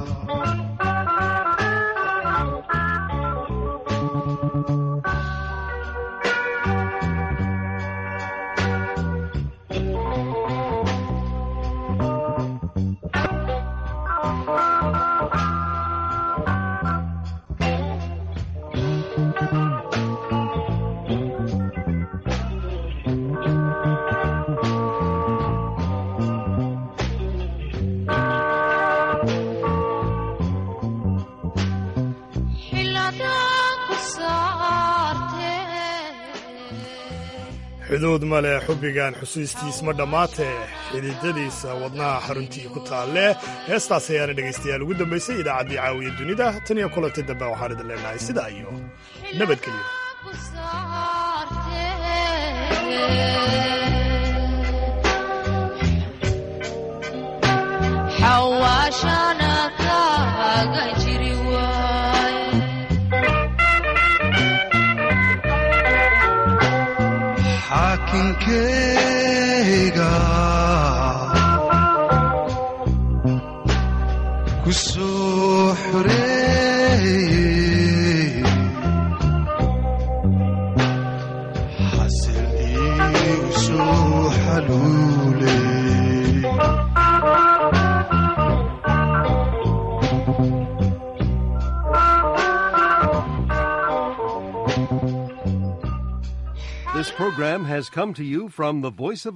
xuduud male xubbigan xusuustiis ma dhammaatee xididadiisa wadnaha xaruntii ku taalle heestaas ayaana dhegaystayaal ugu dambaysay idaacaddii caawiya dunida tan iyo kulanta dambe waxaan idin leenahay sidaa iyo nabadgelyo xawaashana kaaga jiri waay xaakinkeyga ku soo xoreeyey xasil iigu soo xaluuley program has come to you from the Voice of